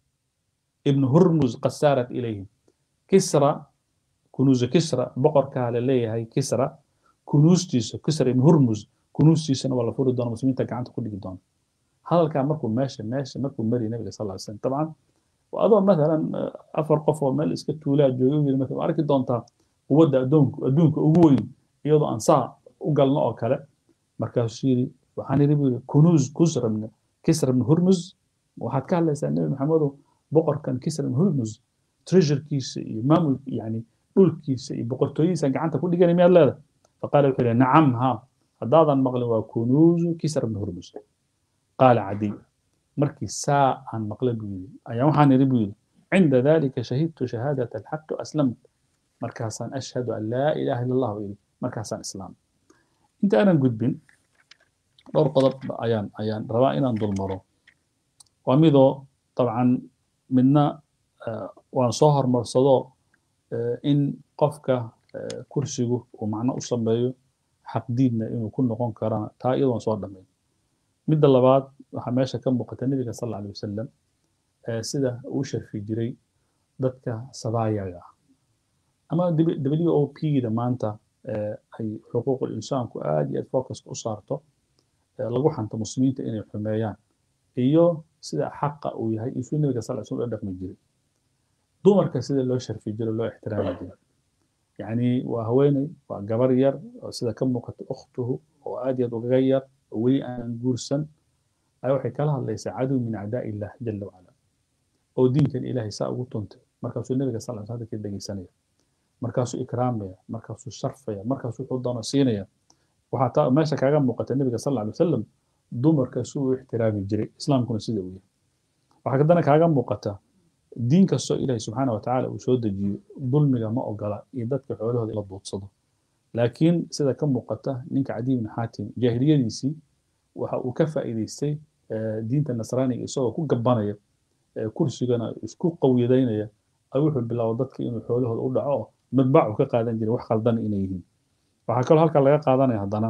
ابن هرمز قد سارت إليهم كسرى كنوز كسرى بقر كهل ليه كسرى كنوز تيس كسرى ابن هرمز كنوز تيس ولا فرد دون مسلمين تكعنت كل دون هذا كان مركو ماشي ماشي مركو مري النبي صلى الله عليه وسلم طبعا وأظن مثلا أفر قفوة مال إسكت ولاد جوجي مثلا أركي دونتا ودى أدونك أدونك أقوين يضع أنصار وقال نوع كلا مركز شيري وحاني ربي كنوز كسرى من كسرى من هرمز waxaad ka hadlaysaa nebi maxamedow boqorkan kisra ibn hurmuz treasurekiisa iyo maamul yani dhulkiisa iyo boqortooyadiisa gacanta ku dhiganay miyaad leedahay faqaala wuxuu yihi nacam ha haddaadan maqlin waa kunuuzu kisra ibn hurmuz qaala cadiy markii saa aan maqlay buu yidhi ayaa waxaan idhi buu yidhi cinda dalika shahidtu shahaadata alxaqi waslamt markaasaan ashhadu an laa ilaha illa allah yidhi markaasaan islaam inta aanan gudbin dhowr qodob ayaan ayaan rabaa inaan dulmaro waa midoo dabcan midna waan soo hormarsado in qofka kursigu uu macno u sameeyo xaqdiidna inuu ku noqon karana taa iyadoon soo dhammayn midda labaad waxaa meesha ka muuqata nebiga sal alla alay wasalam sida uu sharfi jiray dadka sabaayaga ah ama w o p da maanta ay xuquuqul insaanku aad iyo aad focuska u saarto lagu xanto muslimiinta inay xumeeyaan iyo sida xaqa uu yahay iyo suu nabiga sal sl dhaqmi jiray dumarka sida loo sharfi jiray loo ixtiraami jiray yacni waa haweeney waa gabar yar oo sida ka muuqata ukhtuhu oo aad iyo aad ugaga yar oo weli aanan guursan ayaa waxay kala hadlaysaa cadow min acdaa illah jala wacala oo diinkan ilaahay saa ugu tuntay markaasuu nabiga sal sl hadalkii dhegeysanaya markaasuu ikraamaya markaasuu sharfaya markaasuu wuxuu doono siinaya waxaa taa meesha kaaga muuqata nabiga sal alla alay wasalam dumarka si uu ixtiraami jiray islaamkuna sida uu yahay waxaa kadana kaaga muuqata diin kastoo ilaahay subxaana wa tacaala uu soo dejiyo dulmiga ma ogola iyo dadka xoolahooda in la duudsado laakiin sida ka muuqata ninka cadiy ibn xaatim jaahiliyadiisii waxa uu ka faa'iidaystay diinta nasraaniga isagoo ku gabanaya kursigana isku qawiyadaynaya ayuu wuxuu bilaabo dadka inuu xoolahooda u dhaco oo midbaac uu ka qaadan jiray wax khaldan inay yihiin waxaa kaloo halkaa laga qaadanaya haddana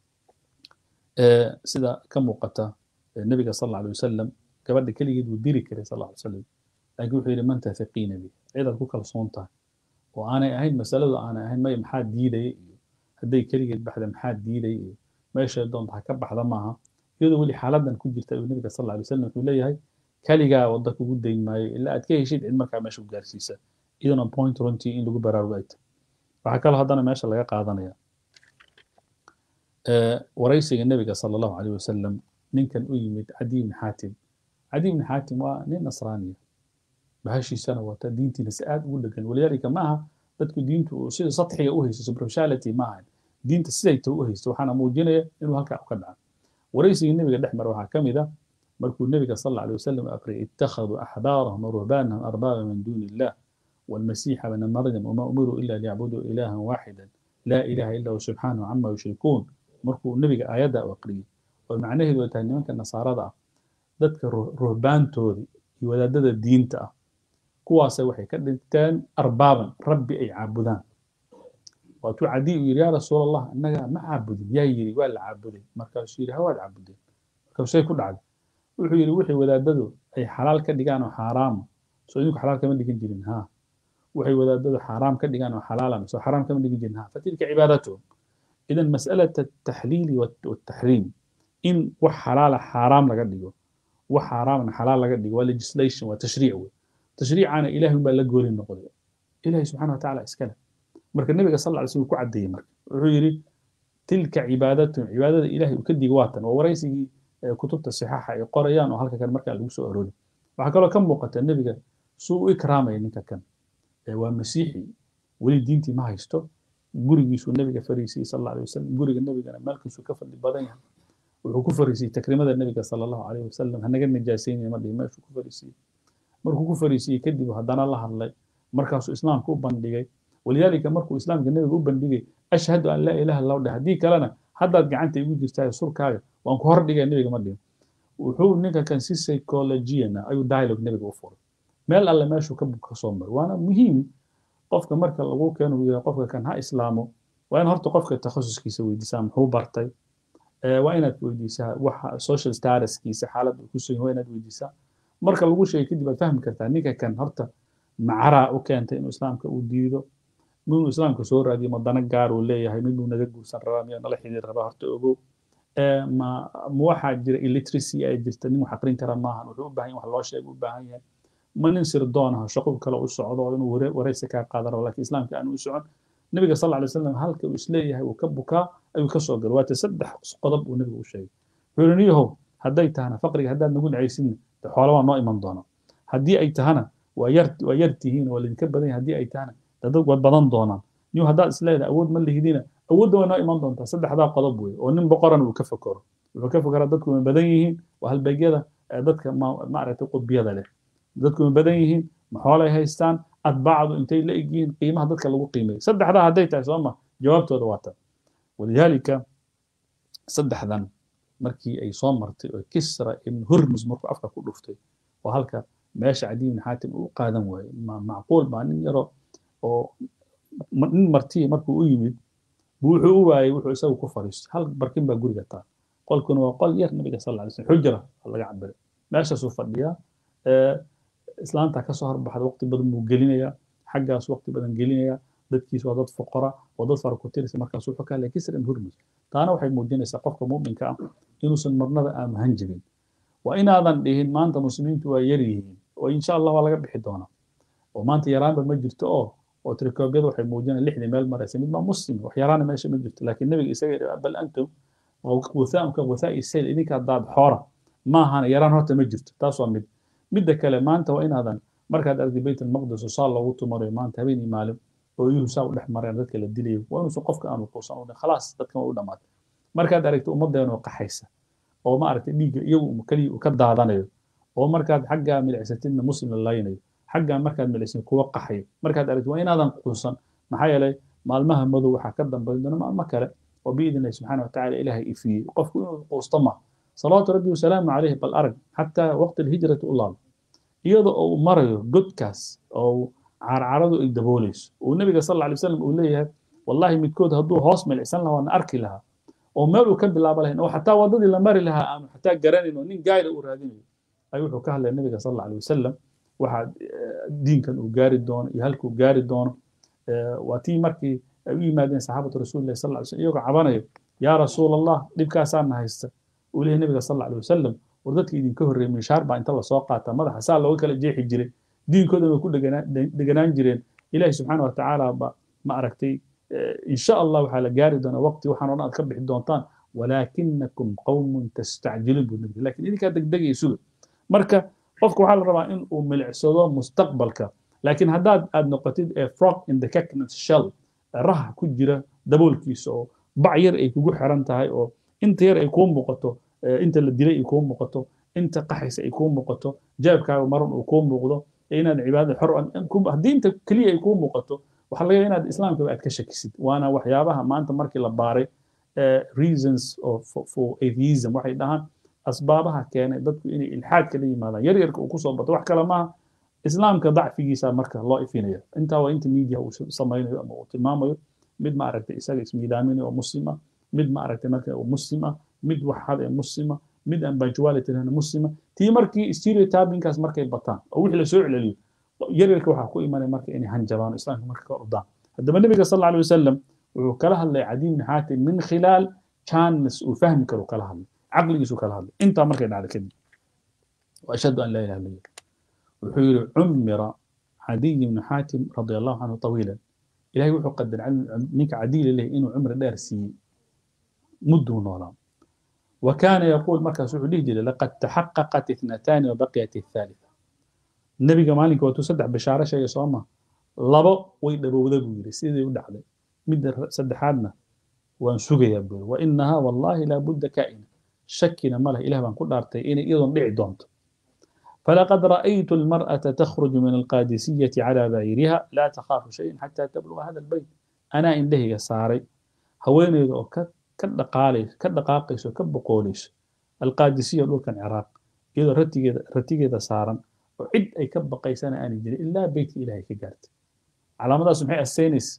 sida ka muuqata nebiga sal alla alay wasalam gabadha keligeed wuu diri karay sal alla alay wasalam laakiin wuxuu yidhi man tathaqiina bi cidaad ku kalsoon tahay oo aanay ahayn masaladu aanay ahayn maya maxaa diidaya iyo hadday keligeed baxda maxaa diidaya iyo meeshay doonta ha ka baxda maaha iyadoo weli xaaladan ku jirta ayuu nebiga sal alla alay wasalam wuxuu leeyahay kaligaa wadda kugu dayn maayo ilaa aad ka heshid cid markaa meesha ku gaarsiisa iyadana point runtii in lagu baraarugo ay tahay waxaa kaloo haddana meesha laga qaadanaya waraysiga nebiga sala allahu caleyh wasalam ninkan u yimid cadiy ibni xaatim cadiy ibni xaatim waa nin nasraaniya bahashiisana wata diintiina si aad ugu dhegan walidaalika maaha dadku diintu sida sadxiga u haysto superficiality ma ahan diinta siday ta u haysto waxaana muujinaya inuu halkaa ka dhaca waraysigii nebiga dhex mara waxaa ka mid a markuu nebiga sal alla alay wasalam aqriyay ittakhaduu axbaarahum warahbaanahum arbaaba min duuni illah والمسيح ابن مريم وما أمروا إلا ليعبدوا إلها واحدا لا إله إلا هو سبحانه عما يشركون markuu nebiga aayadda u aqriyey oo macnaheedu ay tahay nimanka nasaarada ah dadka ruhbaantoodii iyo wadaadada diinta ah kuwaase waxay ka dhigteen arbaaban rabbi ay caabudaan waatuu cadiy uu yidhi yaa rasuul allah innaga ma caabudin yaa yidhi waa la caabuday markaasuu yidhi hawaad caabudeen markaasay ku dhacday wuxuu yidhi wixii wadaadadu ay xalaal ka dhigaan oo xaaraama soo idinku xalaal kama dhigin jirin haa waxay wadaadadu xaaraam ka dhigaan oo xalaalan soo xaraam kama dhigin jirin haa fatilka cibaadatuhum إذا مسألة التحليل والتحريم إن وحلال حرام لقد ديو وحرام حلال لقد ديو legislation وتشريع تشريع أنا إلهي ما لقول النقض إلهي سبحانه وتعالى إسكاله مرك النبي صلى الله عليه وسلم كعد دي مرك ويري تلك عبادة عبادة إلهي وكدي واتا ووريسي كتب الصحاحة قريان وهلك كان مرك اللي سو أروني وحكى له كم وقت النبي سوء إكرامه إنك كان ومسيحي ولي دينتي ما هيستو gurigiisuu nabiga fariisiyey sal alla alay wasalam guriga nabigana maalkiisuu ka fadli badan yahay wuxuu ku fariisiyey takrimada nabiga sala allahu alayh wasalam hanaga najaasaynaya ma dhihi meeshuu ku fariisiyey markuu ku fariisiyey kadib haddana la hadlay markaasuu islaamka u bandhigay walidaalika markuu islaamka nabiga u bandhigay ashhadu an laa ilaha illahu dheh haddii kalena haddaad gacanta igu jirtaa surkaaga waan ku hor dhigaya nabiga ma dhihin wuxuu ninka kan si psychologiana ayuu dialogue nabiga u furay meel alle meeshuu ka ka soo maray waana muhiim qofka marka lagu keeno uu yahay qofka kan ha islaamo waa in horta qofka takhasuskiisa weydiisaa muxuu bartay waa inaad weydiisaa waxa social statuskiisa xaaladda uu ku sugan waa inaad weydiisaa marka lagu sheegay kadib aad fahmi kartaa ninka kan horta macaraa u keentay inuu islaamka uu diido inuu islaamka soo raadiyo madana gaar uu leeyahay miduu naga guursan rabaa miyaa nala xidhiir rabaa horta ogow ma ma waxaa jira illiteracy ay jirta nin wax aqrin kara maahan wuxuu u baahan yahay wax loo sheego u baahan yahay ma nin sirdoon ah shaqo kale u socdo oo inuu wareysi kaa qaadan rabo laakiin islaamka aan u socon nabiga sal alla alay wasalam halka uu isleeyahay uu ka bukaa ayuu ka soo galay waata saddex qodob uu nabiga u sheegay wuxuu yidhi niyahow hadday tahana faqriga haddaad nagu nacaysidna de xoola waa noo iman doona haddii ay tahana waa yar waa yar tihiin waa lidinka badan yahay haddii ay tahana dad waad badan doonaan niyo haddaad isleedahay awood ma lihidina awoodda waa noo iman doontaa saddexdaa qodob wey oo nin boqoran uu ka fakero wuxuu ka fekeraa dadku ma badan yihiin waa halbeegyada dadka maaragtay qudbiyada leh dadku ma badan yihiin ma xoolay haystaan atbaacdu intay la eg yihiin qiimaha dadka lagu qiimeeyo saddexdaa hadday tahay soo ma jawaabtooda waa tan walidaalika saddexdan markii ay soo martay oo kisra ibn hurmus markuu afka ku dhuftay oo halka meesha cadi ibn xaatim uu qaadan waayey macquul baa nin yaro oo nin martiya markuu u yimid buu wuxuu u waayey wuxuu isagu ku fariistay hal barkin baa guriga taal qolkuna waa qol yar nabiga sal alay slm xujra laga cabiray meeshaasuu fadhiyaa islaanta ka soo horbaxda waqti badan buu gelinayaa xaggaas waqti badan gelinayaa dadkiis waa dad foqora waa dad fara ku tirisa markaas wuxuu ka hadlaya kisra ibn hurmus taana waxay muujinaysaa qofka mu'minka ah inuusan marnaba aanu hanjabin waa inaadan dhihin maanta muslimiintu waa yar yihiin oo insha allah waa laga bixi doonaa oo maanta yaraanba ma jirto oo oo tirikoobyada waxay muujinayaan lixdii meel maraysa mid baa muslim wax yaraana meesha ma jirto laakiin nabiga isaga bal antum wuthaamka wuthaa'i sayl idinka haddaad xoora maahana yaraan horta ma jirto taas waa mid midda kale maanta waa inaadan markaad argtay bayt almaqdis oo saa loogu tumarayo maanta habeen iyo maalin oo iyuhu saa u dhex mareen dadka la dilayo waa inuusan qofka aanu quusan udhin khalaas dadkan waa u dhammaatay markaad aragtay ummaddeena oo qaxaysa oo ma aragtay dhiigga iyagu keliya uu ka daadanayo oo markaad xaggaa milicsatidna muslim la laynayo xaggaa markaad milicsan kuwa qaxayo markaad aragtay waa inaadan quusan maxaa yeelay maalmaha madow waxaa ka dambayn doona maalmo kale oo biidn illahi subxaana watacaala ilaahay ifiyey qofku inuu quusto ma salawaatu rabbi wasalaamu calayhi bal arag xataa waqti alhijrati u laabo iyadoo uu marayo godkaas oo carcaradu ay daboolayso uu nabiga sal alla alay wasalam uu leeyahay wallahi midkood hadduu hoos milicsan lahaa waana arki lahaa oo meel uu ka bilaabo lahayn oo xataa waddadii la mari lahaa aanu xataa garanayn oo nin gaayla uu raadinayo ayuu wuxuu ka hadlaya nabiga sal alla alay wasalam waxa diinkan uu gaari doono iyo halkuu gaari doono waa tii markii ay u yimaadeen saxaabatu rasuulillahi sal alla alay slam iyagoo cabanayo yaa rasuul allah dhibkaasaana haysta uu leeyahay nabiga sal alla alay wasalam war dadka idinka horreeyey mishaar baa inta lasoo qaataa madaxa saa looga kala jeexi jiray diinkoodan way ku deganaan jireen ilaahi subxaana wa tacaala ba ma aragtay insha allah waxaa la gaari doonaa waqti waxaan odhan aad ka bixi doontaan walaakinakum qawmun tastacjiluun buu nabi lakin idinkaa degdegaya suga marka qofka waxaa la rabaa in uu milicsado mustaqbalka laakiin haddaad aad noqotid a frog in the coconut shell raha ku jira daboolkiisa oo bac yar ay kugu xiran tahay oo inta yar ay kuu muuqato inta la dilay ay kuu muuqato inta qaxaysa ay kuu muuqato jaabkaaga maran uu kuu muuqdo inaad cibaadada xor haddii inta keliya ay kuu muuqato waxaa laga inaad islaamkaba aad ka shakisid waana waxyaabaha maanta markii la baaray reasons for atheism waxay dhahaan asbaabaha keenay dadku inay ilxaadka la yimaadaan yaryarka uu kusoo bato wax kale maaha islaamka dacfigiisa marka loo ifinaya intaa waa inta media uu samaynayo ama uu tilmaamayo mid ma aragtay isaga ismiidaaminay oo muslima mid ma aragtay marka uu muslima mid waxad ee muslima mid aan punctuality lahna muslima tii markii stereotypingkaas markay bataan oo wixii lasoo celceliyo yaryarka waxaa ku imanaya marka inay hanjabaan oo islaamka marka ka ordaan haddaba nabiga sal alla alay wasalam wuxuu kala hadlay cadiy bni xaatim min khilaal chance uu fahmi karo kala hadlay caqligiisu kala hadlay intaa markay dhacday kadib وأشهد أن لا إله إلا الله وحير عمر عدي بن حاتم رضي الله عنه طويلا إلهي وحو قدر منك عدي له إنه عمر دارسي مده نولا وكان يقول مركز سعودي جل لقد تحققت اثنتان وبقيت الثالثة النبي مالك وتصدع بشارة شيء صوما لبا ويدبو ذبو يري سيدي ودعلي مد سدحادنا وانسوغي يبول وإنها والله لا بد كائنة شكنا ماله إله بان كل أرتي إني إذن دعي دونت فلقد رأيت المرأة تخرج من القادسية على بعيرها لا تخاف شيء حتى تبلغ هذا البيت أنا إن له ساري هويني ذو كدقاليس كدقاقيس وكبقوليس القادسية لو كان عراق إذا رتيجة رتيجة سارا oo cid ay ka baqaysana aanay jirin ilaa beytka ilaahay ka gaartay calaamadaas maxay astaynaysa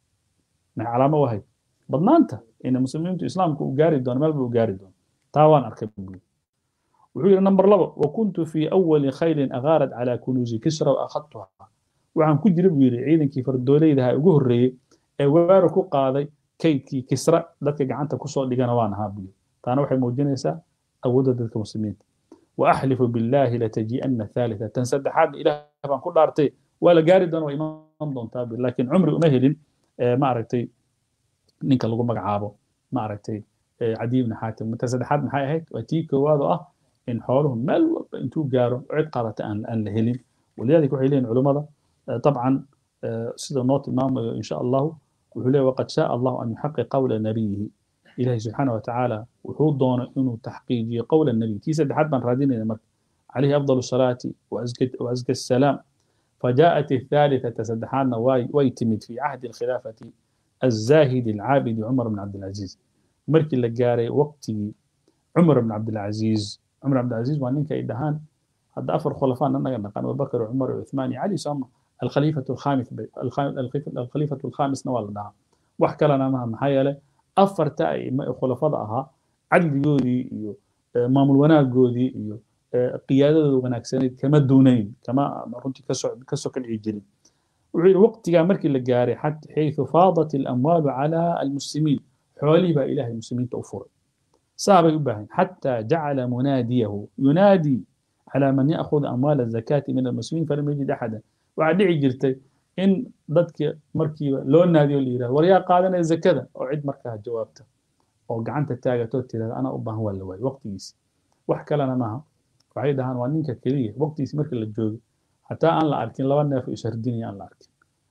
maxay calaamo u ahayd badnaanta ina muslimiintu islaamku uu gaari doono meel ba uu gaari doono taa waan arkay buu wuxuu yidhi number labo wakuntu fii awali khaylin agaarat calaa kunuusi kisra wa akhadtuha waxaan ku jira buu yidhi ciidankii fardoolaydaha ugu horreeyey ee weerar ku qaaday kaydkii kisra dadka gacanta kusoo dhigana waan ahaa buu yidhi taana waxay muujinaysaa awoodda dadka muslimiinta وأحلف بالله لتجيئن ثالثة تنسدحات إله بان كل أرتي ولا جاري دون وإمام دون تابي لكن عمري أمهل ما أرتي نينك لغو مقعابو ما أرتي عدي بن حاتم تنسدحات من حي هيك وتيك وهذا أه إن حولهم مال انتو جارو عد قارة أن أن لهلين ولذلك وحيلين علماء طبعا سيدة نوت إمام إن شاء الله وحليه وقد شاء الله أن يحقق قول نبيه إلهي سبحانه وتعالى وحود دون إنه تحقيقي قول النبي تيسا حد من رادين مر عليه أفضل الصلاة وأزكى, وأزكى السلام فجاءت الثالثة تسدحان ويتمد في عهد الخلافة الزاهد العابد عمر بن عبد العزيز مركي لقاري وقتي عمر بن عبد العزيز عمر بن عبد العزيز وانين كيدهان هذا أفر خلفاء أنا نقان أبو بكر وعمر وعثمان علي سام الخليفة الخامس الخليفة الخامس نوال دعا وحكى لنا ما محايلة afarta ay khulafada ahaa cadligoodii iyo maamul wanaagoodii iyo qiyaadadooda wanaagsanayd kama duunayn kama runtii kasoo kadhici jirin wuxuu yidhi waqtigaa markii la gaaray xayثu faadat اlamwaalu calى almuslimiin xoolihii baa ilahay muslimiinta u furay saabay u baahan xataa jacala munaadiyahu yunaadii calى man ya'khud amwaal الzakaati min almuslimiin falam yajid axada waxaa dhici jirtay in dadka markiiba loo naadiyo la yirahdo war yaa qaadanaya zakada oo cid markaa jawaabta oo gacanta taagato tirada anaa u baahan waa la waayo waqtigiisi wax kalena maaha waxay dhahaan waa ninka keliya waqtigiisi marka la joogo hataa aan la arkin laba neef oo ishardinaya aan la arkin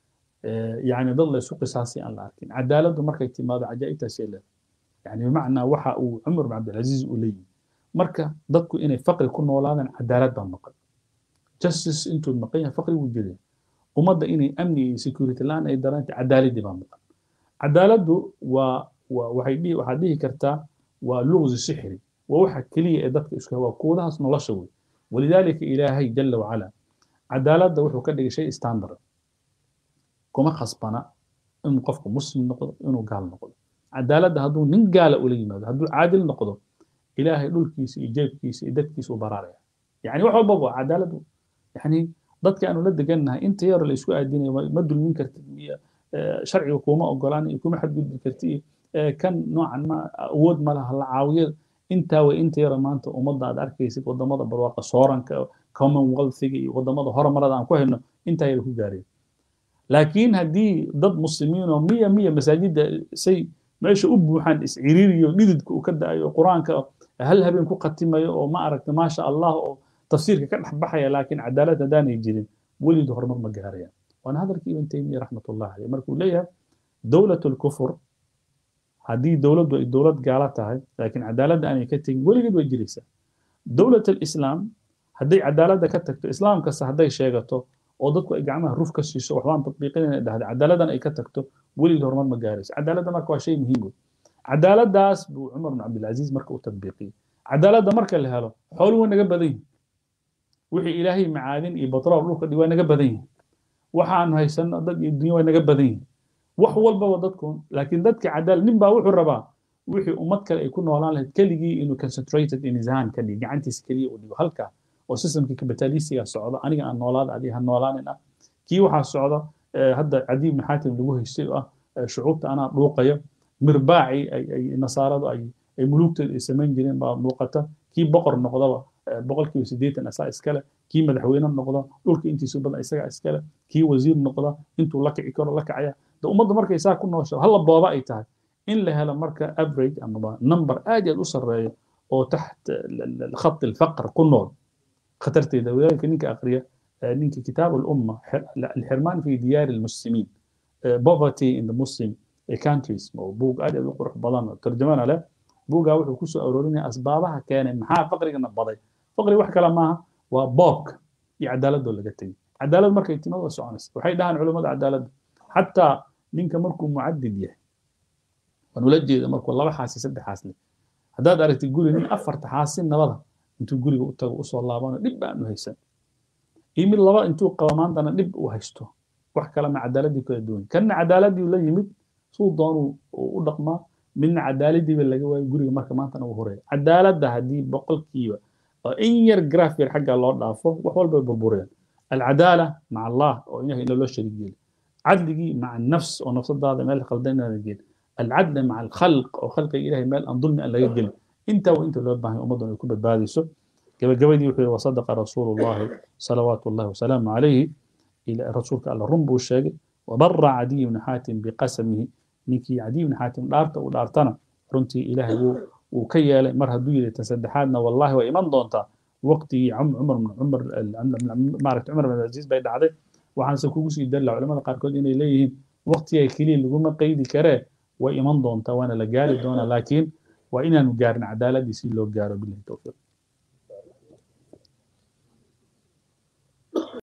yani dad la isu qisaasay aan la arkin cadaaladdu markay timaado cajaa'ibtaasay leedahay yani bimacnaa waxa uu cumar bin cabdilcaziiz uu leeyihi marka dadku inay faqri ku noolaadaan cadaalad baa maqan justice intuu maqan yahay faqri wuu jiraya ummadda inay amni iyo security la-aan ay dareentay cadaaladii baa maqan cadaaladdu waa waa waxay dhihi waxaad dhihi kartaa waa luqsi sixri waa waxa keliya ee dadka isku waa kuudahaas nolosha wey walidaalika ilaahay jala wacala cadaaladda wuxuu ka dhigay shay standard kuma khasbana inuu qofku muslim noqdo inuu gaal noqdo cadaaladda hadduu nin gaala ula yimaado hadduu caadil noqdo ilaahay dhulkiisa iyo jeebkiisa iyo dadkiisa u baraaraya yani wax walbaba cadaaladdu yani dadka aanu la degannahay inta yar la isku aadinayo ma dulmin kartid iyo sharciga kuma ogolaan iyo kuma xadgudbi karti iyo kan noocan ma awood ma laha la caawiyo intaa way inta yara maanta ummadda aad arkaysid wadamada barwaaqa sooranka commonwealthiga iyo wadamada horumarada aan ku hayno intaa yara ku gaareen laakiin haddii dad muslimiin oo miya miya masaajidda say meesha u buuxaan isciriiriyo dhididka uu ka da'ayo qur-aanka hal habeen ku khatimayo oo ma aragta maasha allah oo tafsiirka ka dhex baxaya laakiin cadaalad haddaanay jirin welidu horumar ma gaarayaan waana hadalkii ibn taymiya raxmatullah caleyh markuu leeyahay dowlat lkufur haddii dowladdu ay dowlad gaala tahay laakiin cadaaladda aanay ka tegin weligeed way jiraysaa dowlat alislaam hadday cadaaladda ka tagto islaam kasta hadday sheegato oo dadku ay gacmaha ruf ka siiso waxbaan tatbiiqinayna dhahda cadaaladdan ay ka tagto weligeed horumar ma gaarayso cadaaladda marka waa shay muhiim wey cadaaladdaas buu cumar bin cabdilcaziiz marka u tatbiiqiyey cadaaladda marka la helo xooluhu way naga badan yihin wixii ilaahay macaadin iyo batrool dhulka dhig waa naga badan yihin waxaanu haysano dad iyo dunya waa naga badan yihin wax walbaba dadku laakiin dadka cadaalad nin baa wuxuu rabaa wixii ummad kale ay ku noolaan lahayd keligii inuu concentrated in his hand ka dhigo gacantiisa keliya uu dhigo halkaa oo systemkii kapitalisiga socdo aniga aan noolaada adiga ha noolaanin ah kii waxaa socda hadda cadiib ibn xaatim lagu haystay oo ah shucuubta anaa dhuuqayo mirbaaci ay nasaaradu ay ay mulugtooda ay samayn jireen baa muuqata kii boqor noqdaba boqolkiiba siddeetan asaa iskale kii madaxweyne noqda dhulka intiisu badan isagaa iskale kii wasiir noqda intuu la kici karo la kacaya de ummadda markay saa ku noosha halla booba ay tahay in la helo marka average amaba number aad iyo aad u sarreeyo oo taxt khat alfaqr ku nool khatarteeda wadaalika ninka akhriya ninka kitaab alumma alxirmaan fi diyaari almuslimiin poverty in the muslim countries oo buug aad aad u qurux badan oo tarjamana leh buugaa wuxuu kusoo aroorinaya asbaabaha keenay maxaa faqrigana baday faqri wax kale maaha waa boobka iyo cadaaladoo laga tegay cadaalad markay timad waa soconaysa waxay dhahaan culammada cadaaladda xataa ninka markuu mucadid yahay waan ula jeeda markuu laba xaasi saddex xaas leh haddaad aragtid guri nin afarta xaasi nabada intuu guriga u tago usoo laabano dhib baanu haysan iyo mid laba intuu qabo maantana dhib uu haysto wax kalena cadaaladii kala duwan kanna cadaaladii la yimid suu doonuu u dhaqmaa midna cadaaladiiba laga waayo guriga marka maantana uu horeeya cadaaladda haddii boqolkiiba oo in yar graaf yar xagga loo dhaafo wax walba burbureen alcadaala maca allah oo ilahay ila loo shariik yeeli cadligii maca nafs oo nafsadaada meel qaldan inaada gelin alcadl maca alkhalq oo khalqiga ilahay meel aan dulmi aan laga gelin intaa waa inta loo baahan ummaddan ay ku badbaadayso gabagabadii wuxuu yihi wasadaqa rasuulu llahi salawaatu llahi wasalaamu calayhi rasuulka alla run buu sheegay wabara cadiy bni xaatim biqasamihi ninkii cadiy bni xaatim dhaarta uu dhaartana runtii ilaahay wuu ka yeelay mar hadduu yidhi tan saddexaadna wallahi waa iman doontaa waqtigii cumar cumar maaragta cumar bin aziz bay dhacday waxaanse kugu sii dalla culamada qaarkood inay leeyihiin waqtiga keliya laguma qaydi karee way iman doontaa waana la gaari doonaa laakiin waa inaanu gaarin cadaaladii si loo gaaro bilahi towfiiq